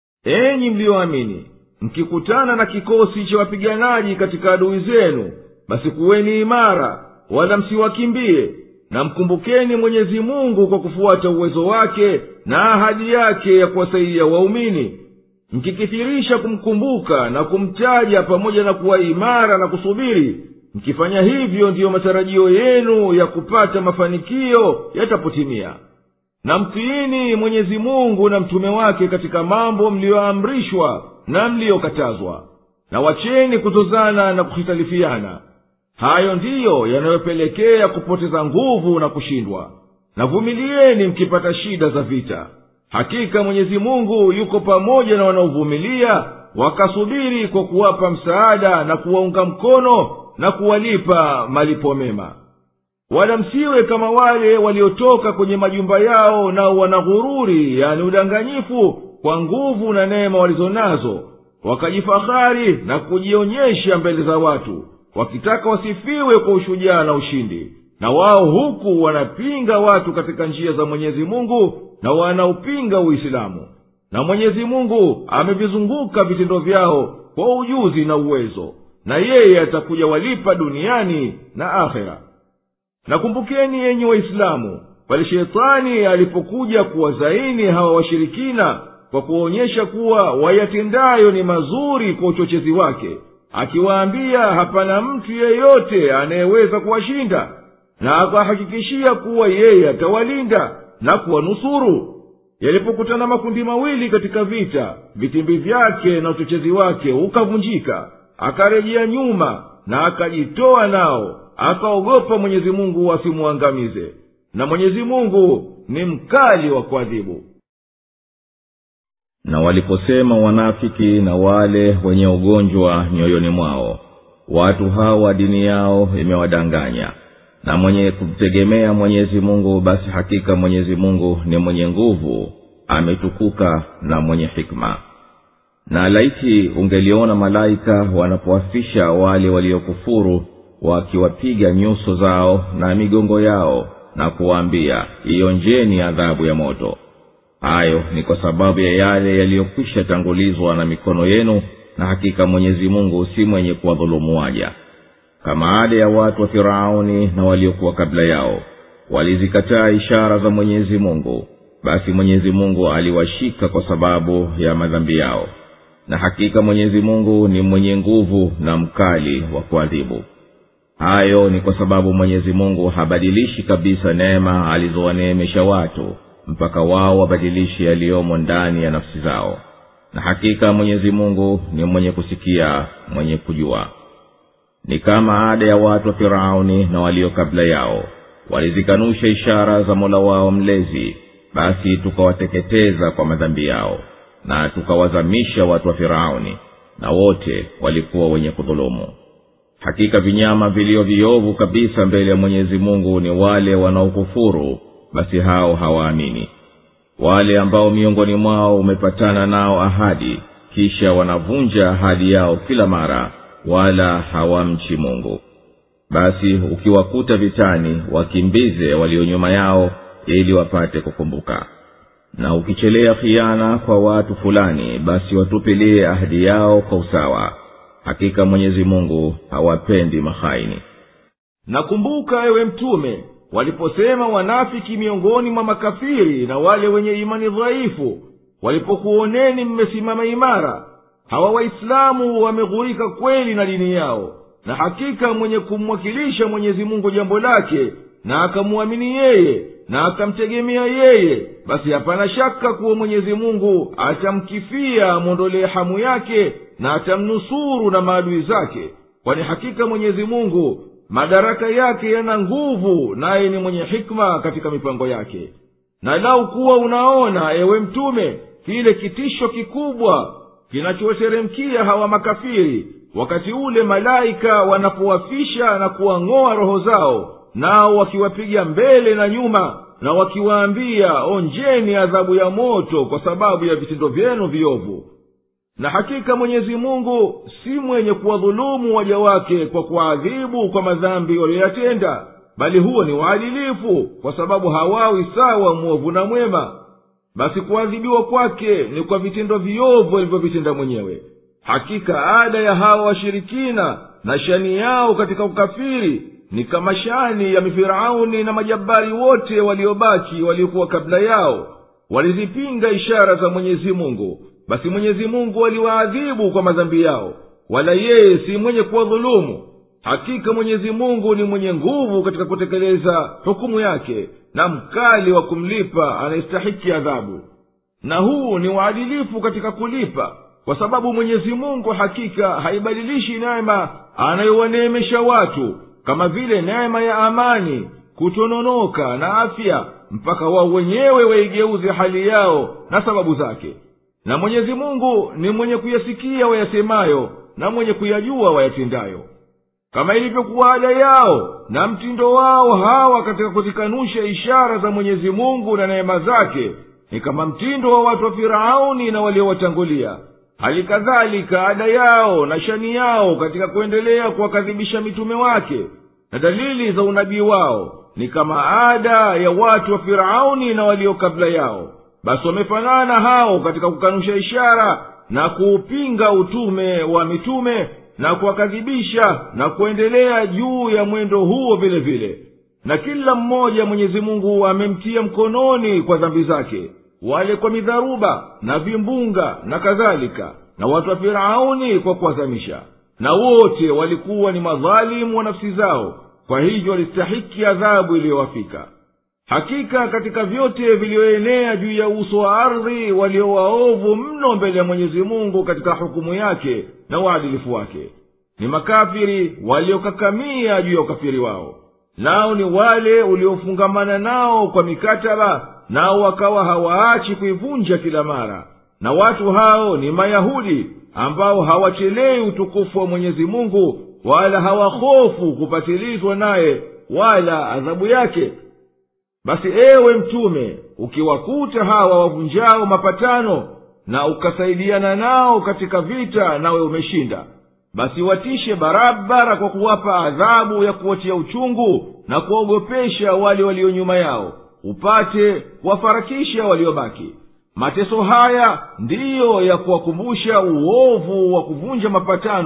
enyi mliyoamini mkikutana na kikosi cha wapiganaji katika adui zenu basi kuweni imara wala msiwakimbie na mkumbukeni mwenyezi mungu kwa kufuata uwezo wake na ahadi yake ya kuwasaidia waumini mkikithirisha kumkumbuka na kumtaja pamoja na kuwa imara na kusubiri mkifanya hivyo ndiyo matarajio yenu ya kupata mafanikio yatapotimia na mtiini mwenyezi mungu na mtume wake katika mambo mliyoamrishwa na mliyokatazwa na wacheni kuzozana na kuhitalifiana hayo ndiyo yanayopelekea kupoteza nguvu na kushindwa na vumilieni mkipata shida za vita hakika mwenyezi mungu yuko pamoja na wanaovumilia wakasubiri kwa kuwapa msaada na kuwaunga mkono na kuwalipa malipo mema wala msiwe kama wale waliotoka kwenye majumba yao nao wana ghururi yani udanganyifu kwa nguvu na neema walizo nazo wakajifahari na kujionyesha mbele za watu wakitaka wasifiwe kwa ushujaa na ushindi na wao huku wanapinga watu katika njia za mwenyezi mungu na wanaupinga uislamu na mwenyezi mungu amevizunguka vitendo vyao kwa ujuzi na uwezo na yeye atakuja walipa duniani na akhera nakumbukeni yenyi waislamu pale shetani alipokuja kuwazaini hawa washirikina kwa kuwaonyesha kuwa wayatendayo ni mazuri kwa uchochezi wake akiwaambia hapana mtu yeyote anayeweza kuwashinda na akawahakikishia kuwa yeye atawalinda na kuwanusuru yalipokutana makundi mawili katika vita vitimbi vyake na uchochezi wake ukavunjika akarejea nyuma na akajitoa nao akaogopa mwenyezi mungu asimwangamize na mwenyezi mungu ni mkali wa kuadhibu na waliposema wanafiki na wale wenye ugonjwa mioyoni mwao watu hawa dini yao imewadanganya na mwenye kumtegemea mwenyezi mungu basi hakika mwenyezi mungu ni mwenye nguvu ametukuka na mwenye hikma na laiti ungeliona malaika wanapoafisha wale waliokufuru wakiwapiga nyuso zao na migongo yao na kuwaambia ionjeni adhabu ya moto hayo ni kwa sababu ya yale yaliyokwisha tangulizwa na mikono yenu na hakika mwenyezi mungu si mwenye kuwadhulumu waja kama ada ya watu wa firauni na waliokuwa kabla yao walizikataa ishara za mwenyezi mungu basi mwenyezi mungu aliwashika kwa sababu ya madhambi yao na hakika mwenyezi mungu ni mwenye nguvu na mkali wa kuadhibu hayo ni kwa sababu mwenyezi mungu habadilishi kabisa neema alizowaneemesha watu mpaka wao wabadilishi yaliyomo ndani ya nafsi zao na hakika mwenyezi mungu ni mwenye kusikia mwenye kujua ni kama ada ya watu wa firauni na walio kabla yao walizikanusha ishara za mola wao mlezi basi tukawateketeza kwa madhambi yao na tukawazamisha watu wa firauni na wote walikuwa wenye kudhulumu hakika vinyama vilio viovu kabisa mbele ya mwenyezi mungu ni wale wanaokufuru basi hao hawaamini wale ambao miongoni mwao umepatana nao ahadi kisha wanavunja ahadi yao kila mara wala hawamchi mungu basi ukiwakuta vitani wakimbize walio nyuma yao ili wapate kukumbuka na ukichelea khiana kwa watu fulani basi watupilie ahadi yao kwa usawa hakika mwenyezi mungu hawapendi mahaini nakumbuka ewe mtume waliposema wanafiki miongoni mwa makafiri na wale wenye imani dhaifu walipokuoneni mmesimama imara hawa waislamu wameghurika kweli na dini yao na hakika mwenye kumwakilisha mwenyezi mungu jambo lake na akamwamini yeye na akamtegemea yeye basi hapana shaka kuwa mwenyezi mungu atamkifia amwondolee hamu yake na atamnusuru na maadui zake kwani hakika mwenyezi mungu madaraka yake yana nguvu naye ni mwenye hikma katika mipango yake na lau kuwa unaona ewe mtume kile kitisho kikubwa kinachowateremkia hawa makafiri wakati ule malaika wanapowafisha na kuwang'oa roho zao nao wakiwapiga mbele na nyuma na wakiwaambia onjeni adhabu ya moto kwa sababu ya vitendo vyenu viovu na hakika mwenyezi mungu si mwenye kuwadhulumu waja wake kwa kuwaadhibu kwa madhambi waliyoyatenda bali huo ni waadilifu kwa sababu hawawi sawa mwovu na mwema basi kuadhibiwa kwake ni kwa vitendo viovu alivyovitenda mwenyewe hakika ada ya hawa washirikina na shani yao katika ukafiri ni kama shani ya mifirauni na majabari wote waliobaki waliokuwa kabla yao walizipinga ishara za mwenyezi mungu basi mwenyezi mungu aliwaadhibu kwa madhambi yao wala yeye si mwenye kuwadhulumu hakika mwenyezi mungu ni mwenye nguvu katika kutekeleza hukumu yake na mkali wa kumlipa anayestahiki adhabu na huu ni uadilifu katika kulipa kwa sababu mwenyezi mungu hakika haibadilishi neema anayowaneemesha watu kama vile neema ya amani kutononoka na afya mpaka wao wenyewe waigeuze hali yao na sababu zake na mwenyezi mungu ni mwenye kuyasikia wayasemayo na mwenye kuyajua wayatendayo kama ilivyokuwa ada yao na mtindo wao hawa katika kuzikanusha ishara za mwenyezi mungu na neema zake ni kama mtindo wa watu wa firauni na waliowatangulia hali kadhalika ada yao na shani yao katika kuendelea kuwakadhibisha mitume wake na dalili za unabii wao ni kama ada ya watu wa firauni na walio kabla yao basi wamefanana hao katika kukanusha ishara na kuupinga utume wa mitume na kuwakadhibisha na kuendelea juu ya mwendo huo vile vile na kila mmoja mwenyezi mungu amemtia mkononi kwa dhambi zake wale kwa midharuba na vimbunga na kadhalika na watu wa firauni kwa kuwazamisha na wote walikuwa ni madhalimu wa nafsi zao kwa hivyo walistahiki adhabu iliyowafika hakika katika vyote vilivyoenea juu ya uso wa ardhi walio waovu mno mbele ya mwenyezi mungu katika hukumu yake na uadilifu wake ni makafiri waliokakamia juu ya ukafiri wao nao ni wale uliofungamana nao kwa mikataba nao wakawa hawaachi kuivunja kila mara na watu hao ni mayahudi ambao hawachelei utukufu wa mwenyezi mungu wala hawahofu kupatilizwa naye wala adhabu yake basi ewe mtume ukiwakuta hawa wavunjao mapatano na ukasaidiana nao katika vita nawe umeshinda basi watishe barabara kwa kuwapa adhabu ya kuwatia uchungu na kuwaogopesha wale walio nyuma yao upate kuwafarakisha waliobaki mateso haya ndiyo ya kuwakumbusha uovu wa kuvunja mapatano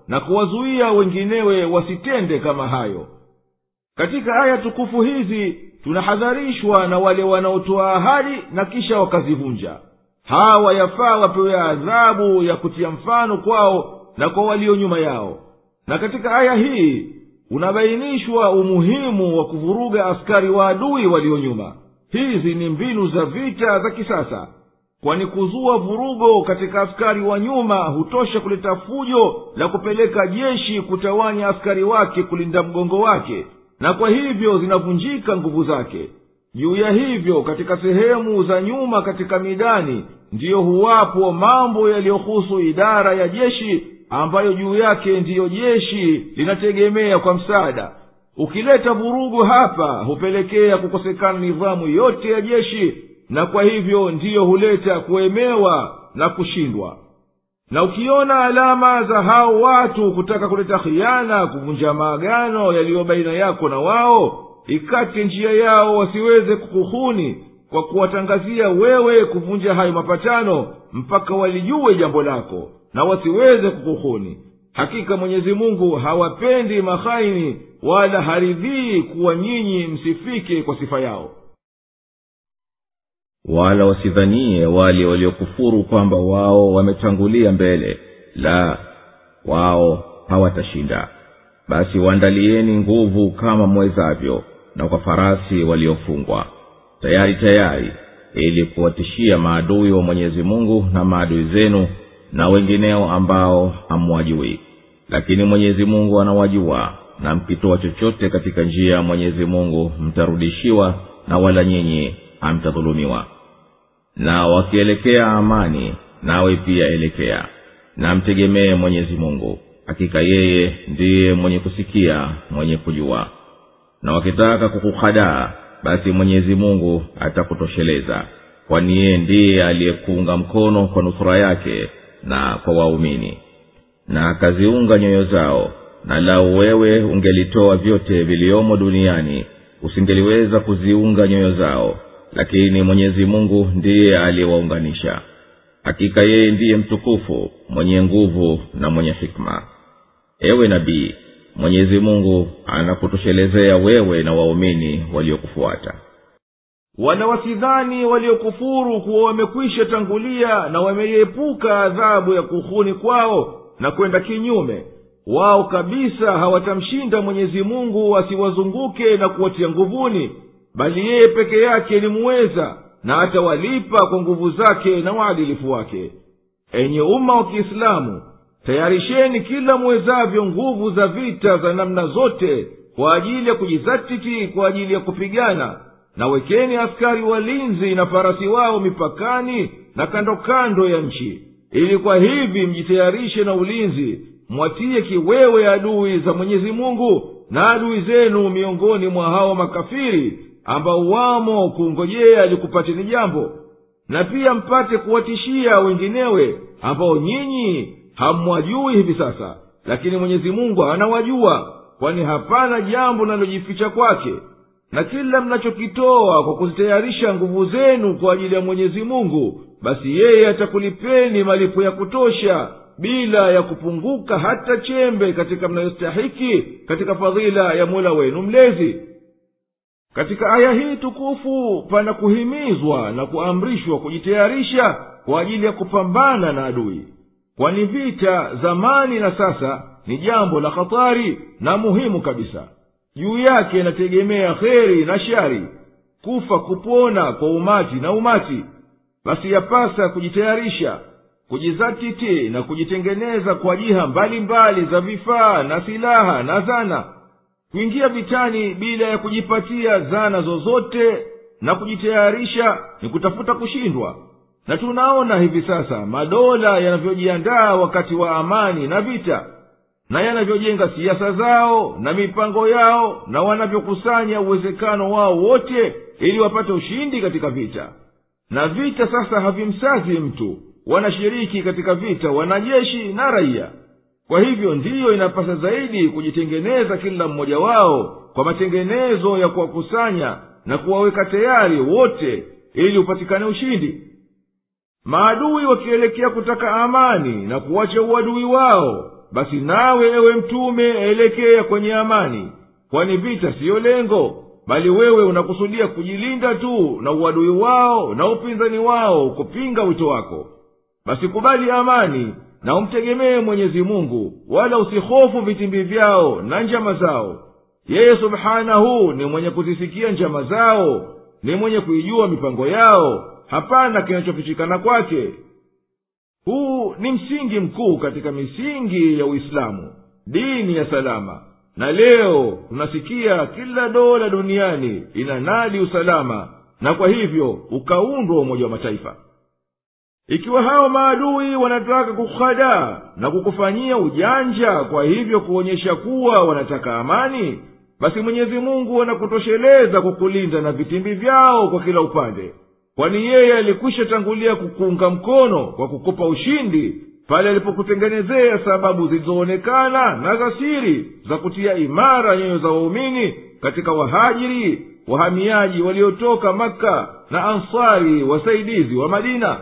na kuwazuia wenginewe wasitende kama hayo katika aya tukufu hizi tunahadharishwa na wale wanaotoa ahadi na kisha wakazivunja hawa yafaa wapewe adhabu ya kutia mfano kwao na kwa walio nyuma yao na katika aya hii unabainishwa umuhimu wa kuvuruga askari wa adui walio nyuma hizi ni mbinu za vita za kisasa kwani kuzua vurugo katika askari wa nyuma hutosha kuleta fujo la kupeleka jeshi kutawanya askari wake kulinda mgongo wake na kwa hivyo zinavunjika nguvu zake juu ya hivyo katika sehemu za nyuma katika midani ndiyo huwapo mambo yaliyohusu idara ya jeshi ambayo juu yake ndiyo jeshi linategemea kwa msaada ukileta vurugu hapa hupelekea kukosekana nidhamu yote ya jeshi na kwa hivyo ndiyo huleta kuemewa na kushindwa na ukiona alama za hao watu kutaka kuleta khiana kuvunja maagano yaliyo baina yako na wao ikate njia yao wasiweze kukuhuni kwa kuwatangazia wewe kuvunja hayo mapatano mpaka walijue jambo lako na wasiweze kukuhuni hakika mwenyezi mungu hawapendi mahaini wala haridhii kuwa nyinyi msifike kwa sifa yao wala wasidhanie wale waliokufuru kwamba wao wametangulia mbele la wao hawatashinda basi waandalieni nguvu kama mwezavyo na kwa farasi waliofungwa tayari tayari ili kuwatishia maadui wa mwenyezi mungu na maadui zenu na wengineo ambao hamwajui lakini mwenyezi mungu anawajua na mkitoa chochote katika njia ya mwenyezi mungu mtarudishiwa na wala nyinyi hamtadhulumiwa na wakielekea amani nawe pia elekea na mtegemee mwenyezi mungu hakika yeye ndiye mwenye kusikia mwenye kujua na wakitaka kukuhadaa basi mwenyezi mungu atakutosheleza kwani yeye ndiye aliyekuunga mkono kwa nusura yake na kwa waumini na akaziunga nyoyo zao na lau wewe ungelitoa vyote viliomo duniani usingeliweza kuziunga nyoyo zao lakini mwenyezi mungu ndiye aliyewaunganisha hakika yeye ndiye mtukufu mwenye nguvu na mwenye hikma ewe nabii mwenyezi mungu anakutoshelezea wewe na waumini waliokufuata wala wasidhani waliokufuru kuwa wamekwisha tangulia na wameiepuka adhabu ya kuhuni kwao na kwenda kinyume wao kabisa hawatamshinda mwenyezi mungu asiwazunguke na kuwatia nguvuni bali yeye peke yake ni muweza na atawalipa kwa nguvu zake na uadilifu wake enye umma wa kiislamu tayarisheni kila muwezavyo nguvu za vita za namna zote kwa ajili ya kujizatiti kwa ajili ya kupigana na wekeni askari walinzi na farasi wao mipakani na kando kando ya nchi ili kwa hivi mjitayarishe na ulinzi mwatiye kiwewe adui za mwenyezi mungu na adui zenu miongoni mwa hao makafiri ambao wamo kungojea likupateni jambo na pia mpate kuwatishia wenginewe ambao nyinyi hamwajui hivi sasa lakini mwenyezi mungu anawajua kwani hapana jambo linalojificha kwake na kila mnachokitoa kwa kuzitayarisha nguvu zenu kwa ajili ya mwenyezi mungu basi yeye atakulipeni malipo ya kutosha bila ya kupunguka hata chembe katika mnayostahiki katika fadhila ya mola wenu mlezi katika aya hii tukufu pana kuhimizwa na kuamrishwa kujitayarisha kwa ajili ya kupambana na adui kwani vita zamani na sasa ni jambo la hatari na muhimu kabisa juu yake inategemea kheri na shari kufa kupona kwa umati na umati basi yapasa kujitayarisha kujizatiti na kujitengeneza kwa jiha mbalimbali mbali za vifaa na silaha na zana kuingia vitani bila ya kujipatia zana zozote na kujitayarisha ni kutafuta kushindwa na tunaona hivi sasa madola yanavyojiandaa wakati wa amani na vita na yanavyojenga siasa zao na mipango yao na wanavyokusanya uwezekano wao wote ili wapate ushindi katika vita na vita sasa havimsazi mtu wanashiriki katika vita wanajeshi na raia kwa hivyo ndiyo inapasa zaidi kujitengeneza kila mmoja wao kwa matengenezo ya kuwakusanya na kuwaweka tayari wote ili upatikane ushindi maadui wakielekea kutaka amani na kuwacha uadui wao basi nawe ewe mtume elekea kwenye amani kwani vita siyo lengo bali wewe unakusudia kujilinda tu na uadui wao na upinzani wao kupinga wito wako basi kubali amani na umtegemee mwenyezi mungu wala usihofu vitimbi vyao na njama zao yeye subhanahu ni mwenye kuzisikia njama zao ni mwenye kuijua mipango yao hapana kinachofichikana kwake huu ni msingi mkuu katika misingi ya uislamu dini ya salama na leo tunasikia kila dola duniani inanadi usalama na kwa hivyo ukaundwa umoja wa mataifa ikiwa hao maadui wanataka kukuhadaa na kukufanyia ujanja kwa hivyo kuonyesha kuwa wanataka amani basi mwenyezi mungu anakutosheleza kukulinda na vitimbi vyao kwa kila upande kwani yeye alikwisha tangulia kukuunga mkono kwa kukupa ushindi pale alipokutengenezea sababu zilizoonekana na za siri za kutia imara nyoyo za waumini katika wahajiri wahamiaji waliotoka makka na ansari wasaidizi wa madina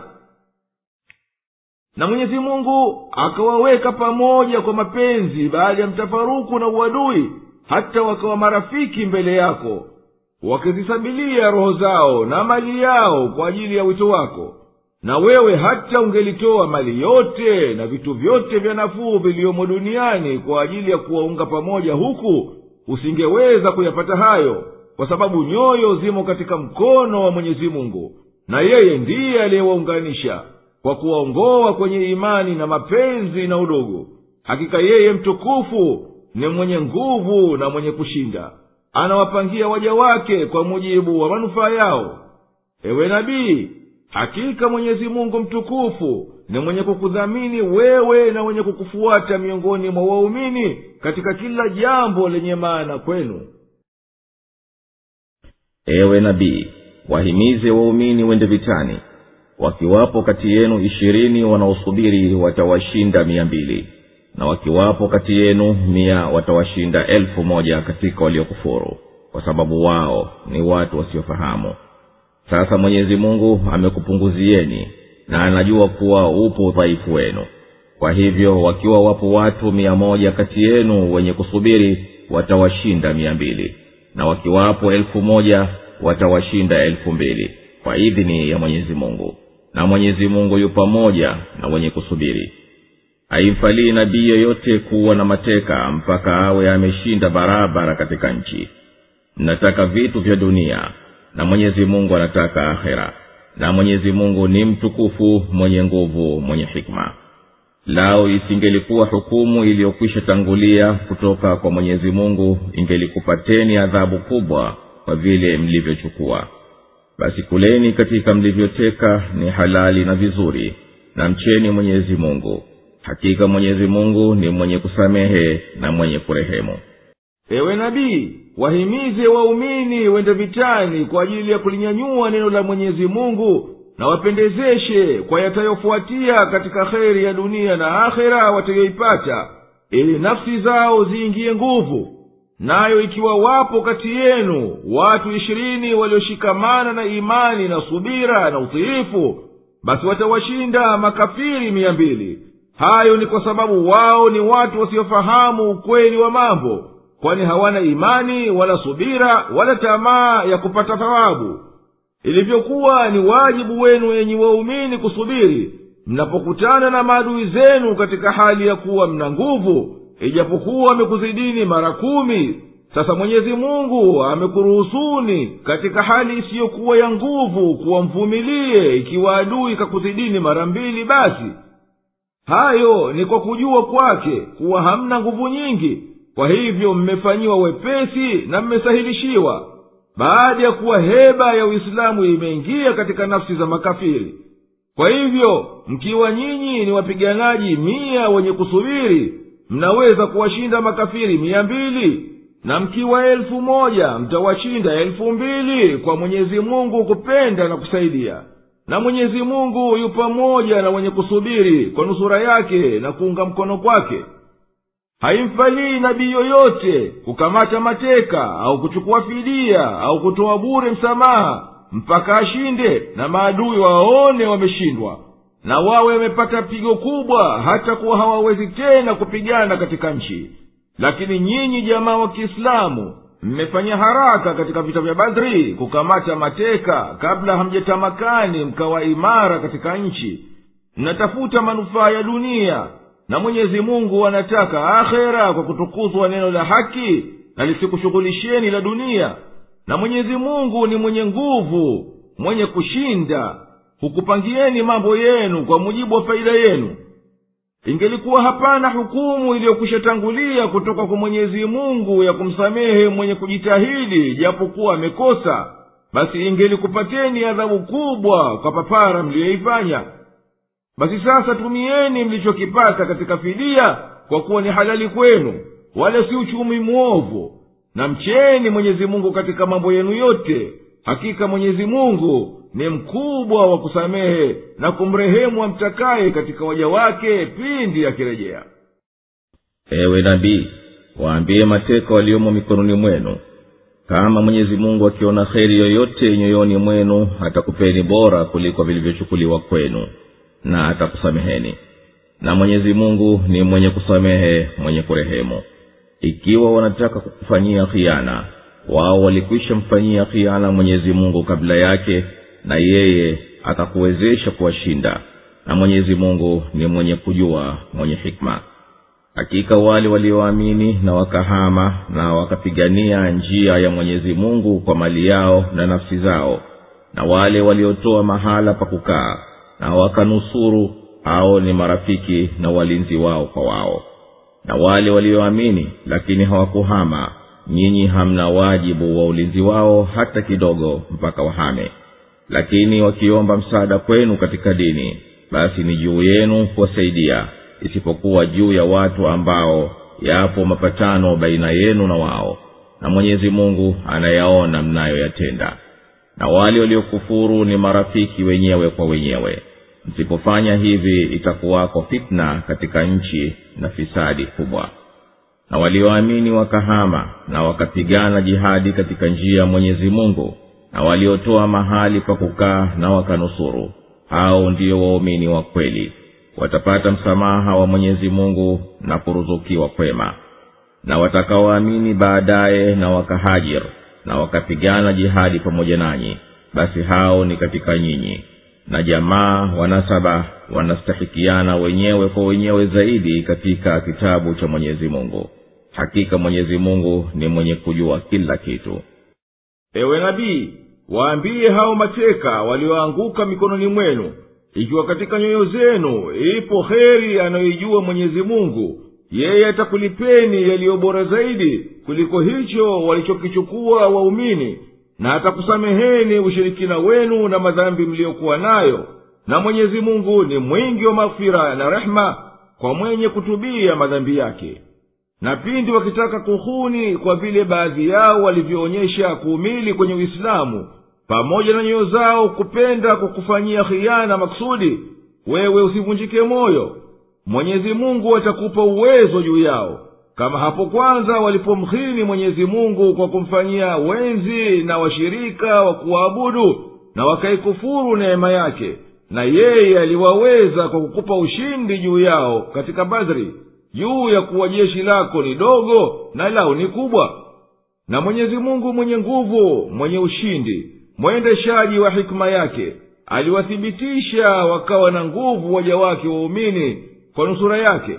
na mwenyezi mungu akawaweka pamoja kwa mapenzi baada ya mtafaruku na uadui hata wakawa marafiki mbele yako wakizisabilia roho zao na mali yao kwa ajili ya wito wako na wewe hata ungelitoa mali yote na vitu vyote vya nafuu viliyomo duniani kwa ajili ya kuwaunga pamoja huku usingeweza kuyapata hayo kwa sababu nyoyo zimo katika mkono wa mwenyezi mungu na yeye ndiye aliyewaunganisha kwa kuwaongoa kwenye imani na mapenzi na udugu hakika yeye mtukufu ni mwenye nguvu na mwenye kushinda anawapangia waja wake kwa mujibu wa manufaa yao ewe nabii hakika mwenyezi mungu mtukufu ni mwenye kukudhamini wewe na mwenye kukufuata miongoni mwa waumini katika kila jambo lenye maana kwenu ewe nabii wahimize waumini wende vitani wakiwapo kati yenu ishirini wanaosubiri watawashinda mia mbili na wakiwapo kati yenu mia watawashinda elfu moja katika waliokufuru kwa sababu wao ni watu wasiofahamu sasa mwenyezi mungu amekupunguzieni na anajua kuwa upo udhaifu wenu kwa hivyo wakiwa wapo watu mia moja kati yenu wenye kusubiri watawashinda mia mbili na wakiwapo elfu moja watawashinda elfu mbili kwa idhini ya mwenyezi mungu na mwenyezi mungu yu pamoja na wenye kusubiri haimfalii nabii yoyote kuwa na mateka mpaka awe ameshinda barabara katika nchi mnataka vitu vya dunia na mwenyezi mungu anataka akhera na mwenyezi mungu ni mtukufu mwenye nguvu mwenye hikma lao isingelikuwa hukumu iliyokwisha tangulia kutoka kwa mwenyezi mungu ingelikupateni adhabu kubwa kwa vile mlivyochukua basi kuleni katika mlivyoteka ni halali na vizuri na mcheni mwenyezi mungu hakika mwenyezi mungu ni mwenye kusamehe na mwenye kurehemu ewe nabii wahimize waumini wende vitani kwa ajili ya kulinyanyua neno la mwenyezi mungu na wapendezeshe kwa yatayofuatia katika kheri ya dunia na akhera watayoipata ili nafsi zao ziingiye nguvu nayo ikiwa wapo kati yenu watu ishirini walioshikamana na imani na subira na utiifu basi watawashinda makafiri mia mbili hayo ni kwa sababu wao ni watu wasiofahamu ukweli wa mambo kwani hawana imani wala subira wala tamaa ya kupata thawabu ilivyokuwa ni wajibu wenu enyi waumini kusubiri mnapokutana na maadui zenu katika hali ya kuwa mna nguvu ijapokuwa amekuzidini mara kumi sasa mwenyezi mungu amekuruhusuni katika hali isiyokuwa ya nguvu kuwa mvumilie ikiwa adui kakuzidini mara mbili basi hayo ni kwa kujua kwake kuwa hamna nguvu nyingi kwa hivyo mmefanyiwa wepesi na mmesahilishiwa baada ya kuwa heba ya uislamu imeingia katika nafsi za makafiri kwa hivyo mkiwa nyinyi ni wapiganaji mia wenye kusubiri mnaweza kuwashinda makafiri mia mbili na mkiwa elfu moja mtawashinda elfu mbili kwa mwenyezi mungu kupenda na kusaidia na mwenyezi mungu yu pamoja na wenye kusubiri kwa nusura yake na kuunga mkono kwake haimfalii nabii yoyote kukamata mateka au kuchukua fidia au kutoa bure msamaha mpaka ashinde na maadui waone wameshindwa na wawe wamepata pigo kubwa hata kuwa hawawezi tena kupigana katika nchi lakini nyinyi jamaa wa kiislamu mmefanya haraka katika vita vya badri kukamata mateka kabla hamjatamakani mkawa imara katika nchi mnatafuta manufaa ya dunia na mwenyezi mungu anataka akhera kwa kutukuzwa neno la haki na lisikushughulisheni la dunia na mwenyezi mungu ni mwenye nguvu mwenye kushinda hukupangieni mambo yenu kwa mujibu wa faida yenu ingelikuwa hapana hukumu iliyokwisha tangulia kutoka kwa mwenyezi mungu ya kumsamehe mwenye kujitahidi japokuwa amekosa basi ingelikupateni adhabu kubwa kwa papara mliyoifanya basi sasa tumieni mlichokipata katika fidia kwa kuwa ni halali kwenu wala si uchumi mwovu na mcheni mwenyezi mungu katika mambo yenu yote hakika mwenyezi mungu ni mkubwa wa kusamehe na kumrehemu amtakaye katika waja wake pindi akirejea ewe nabii waambie mateka waliomo mikononi mwenu kama mwenyezi mungu akiona kheri yoyote nyoyoni mwenu atakupeni bora kuliko vilivyochukuliwa kwenu na atakusameheni na mwenyezi mungu ni mwenye kusamehe mwenye kurehemu ikiwa wanataka kukufanyia khiana wao walikwisha mfanyia khiana mwenyezi mungu kabla yake na yeye akakuwezesha kuwashinda na mwenyezi mungu ni mwenye kujua mwenye hikma hakika wale walioamini na wakahama na wakapigania njia ya mwenyezi mungu kwa mali yao na nafsi zao na wale waliotoa mahala pa kukaa na wakanusuru hao ni marafiki na walinzi wao kwa wao na wale walioamini lakini hawakuhama nyinyi hamna wajibu wa ulinzi wao hata kidogo mpaka wahame lakini wakiomba msaada kwenu katika dini basi ni juu yenu kuwasaidia isipokuwa juu ya watu ambao yapo mapatano baina yenu na wao na mwenyezi mungu anayaona mnayoyatenda na wale waliokufuru ni marafiki wenyewe kwa wenyewe msipofanya hivi itakuwako fitna katika nchi na fisadi kubwa na walioamini wakahama na wakapigana jihadi katika njia ya mwenyezi mungu na waliotoa mahali pa kukaa na wakanusuru hao ndio waumini wa kweli watapata msamaha wa mwenyezi mungu na kuruzukiwa kwema na watakaoamini baadaye na wakahajir na wakapigana jihadi pamoja nanyi basi hao ni katika nyinyi na jamaa wanasaba wanastahikiana wenyewe kwa wenyewe zaidi katika kitabu cha mwenyezi mungu hakika mwenyezi mungu ni mwenye kujua kila kitu ewe nabii waambie hao mateka walioanguka mikononi mwenu ikiwa katika nyoyo zenu ipo heri anayoijua mwenyezi mungu yeye atakulipeni yaliyo bora zaidi kuliko hicho walichokichukua waumini na atakusameheni ushirikina wenu na madhambi mliyokuwa nayo na mwenyezi mungu ni mwingi wa maghfira na rehema kwa mwenye kutubia madhambi yake na pindi wakitaka kuhuni kwa vile baadhi yao walivyoonyesha kuumili kwenye uislamu pamoja na nyoyo zao kupenda kwa kufanyia khiana maksudi wewe usivunjike moyo mwenyezi mungu atakupa uwezo juu yao kama hapo kwanza walipomhini mwenyezi mungu kwa kumfanyia wenzi na washirika wa kuwaabudu na wakaikufuru neema yake na yeye aliwaweza kwa kukupa ushindi juu yao katika badri juu ya kuwa jeshi lako ni dogo na lao ni kubwa na mwenyezi mungu mwenye nguvu mwenye ushindi mwendeshaji wa hikima yake aliwathibitisha wakawa na nguvu waja wake waumini kwa nusura yake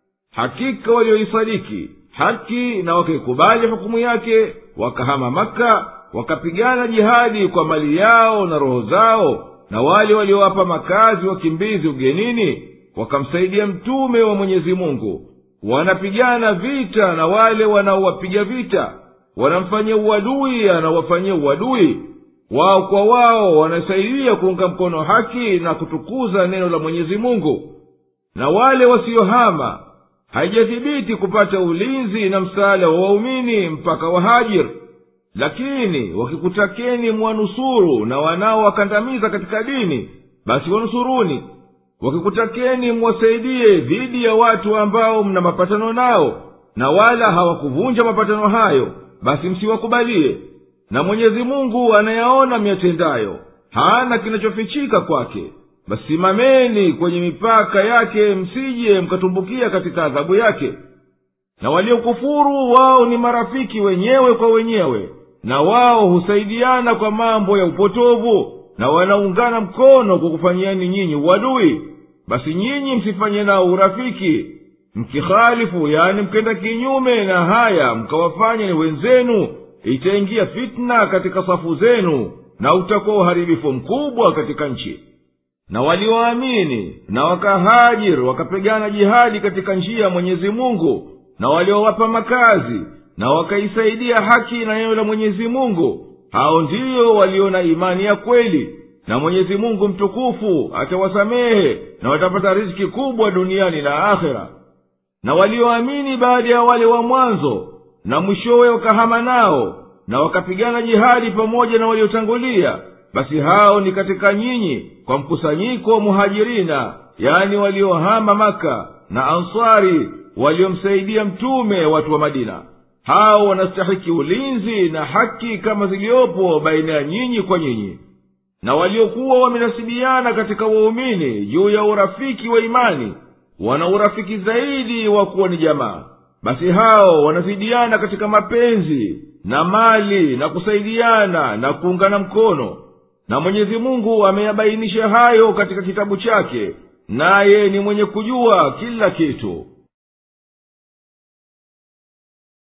hakika walioisadiki haki na wakaikubali hukumu yake wakahama maka wakapigana jihadi kwa mali yao na roho zao na wale waliowapa makazi wakimbizi ugenini wakamsaidia mtume wa mwenyezi mungu wanapigana vita na wale wanaowapiga vita wanamfanyia uadui anaowafanyia uadui wao kwa wao wanasaidia kuunga mkono haki na kutukuza neno la mwenyezi mungu na wale wasiohama haijathibiti kupata ulinzi na msaada wa waumini mpaka wahajiri lakini wakikutakeni mwanusuru na wanaowakandamiza katika dini basi wanusuruni wakikutakeni mwasaidie dhidi ya watu ambao mna mapatano nao na wala hawakuvunja mapatano hayo basi msiwakubalie na mwenyezi mungu anayaona miyatendayo hana kinachofichika kwake basi simameni kwenye mipaka yake msije mkatumbukia katika adhabu yake na waliokufuru wao ni marafiki wenyewe kwa wenyewe na wao husaidiana kwa mambo ya upotovu na wanaungana mkono kwa kufanyiani nyinyi uadui basi nyinyi msifanye nao urafiki mkihalifu yani mkenda kinyume na haya mkawafanya ni wenzenu itaingia fitna katika safu zenu na utakuwa uharibifu mkubwa katika nchi na walioamini na wakahajiri wakapigana jihadi katika njia ya mwenyezi mungu na waliowapa makazi na wakaisaidia haki na neno la mwenyezi mungu hao ndiyo walio na imani ya kweli na mwenyezi mungu mtukufu atawasamehe na watapata riziki kubwa duniani na akhera na walioamini baada ya wale wa mwanzo na mwishowe wakahama nao na wakapigana jihadi pamoja na waliotangulia basi hao ni katika nyinyi kwa mkusanyiko wa muhajirina yani waliohama maka na ansari waliomsaidia mtume watu wa madina hao wanastahiki ulinzi na haki kama ziliyopo baina ya nyinyi kwa nyinyi na waliokuwa wamenasibiana katika waumini juu ya urafiki wa imani wana urafiki zaidi wa kuwa ni jamaa basi hao wanazidiana katika mapenzi na mali na kusaidiana na kuungana mkono na mwenyezi mungu ameyabainisha hayo katika kitabu chake naye ni mwenye kujua kila kitu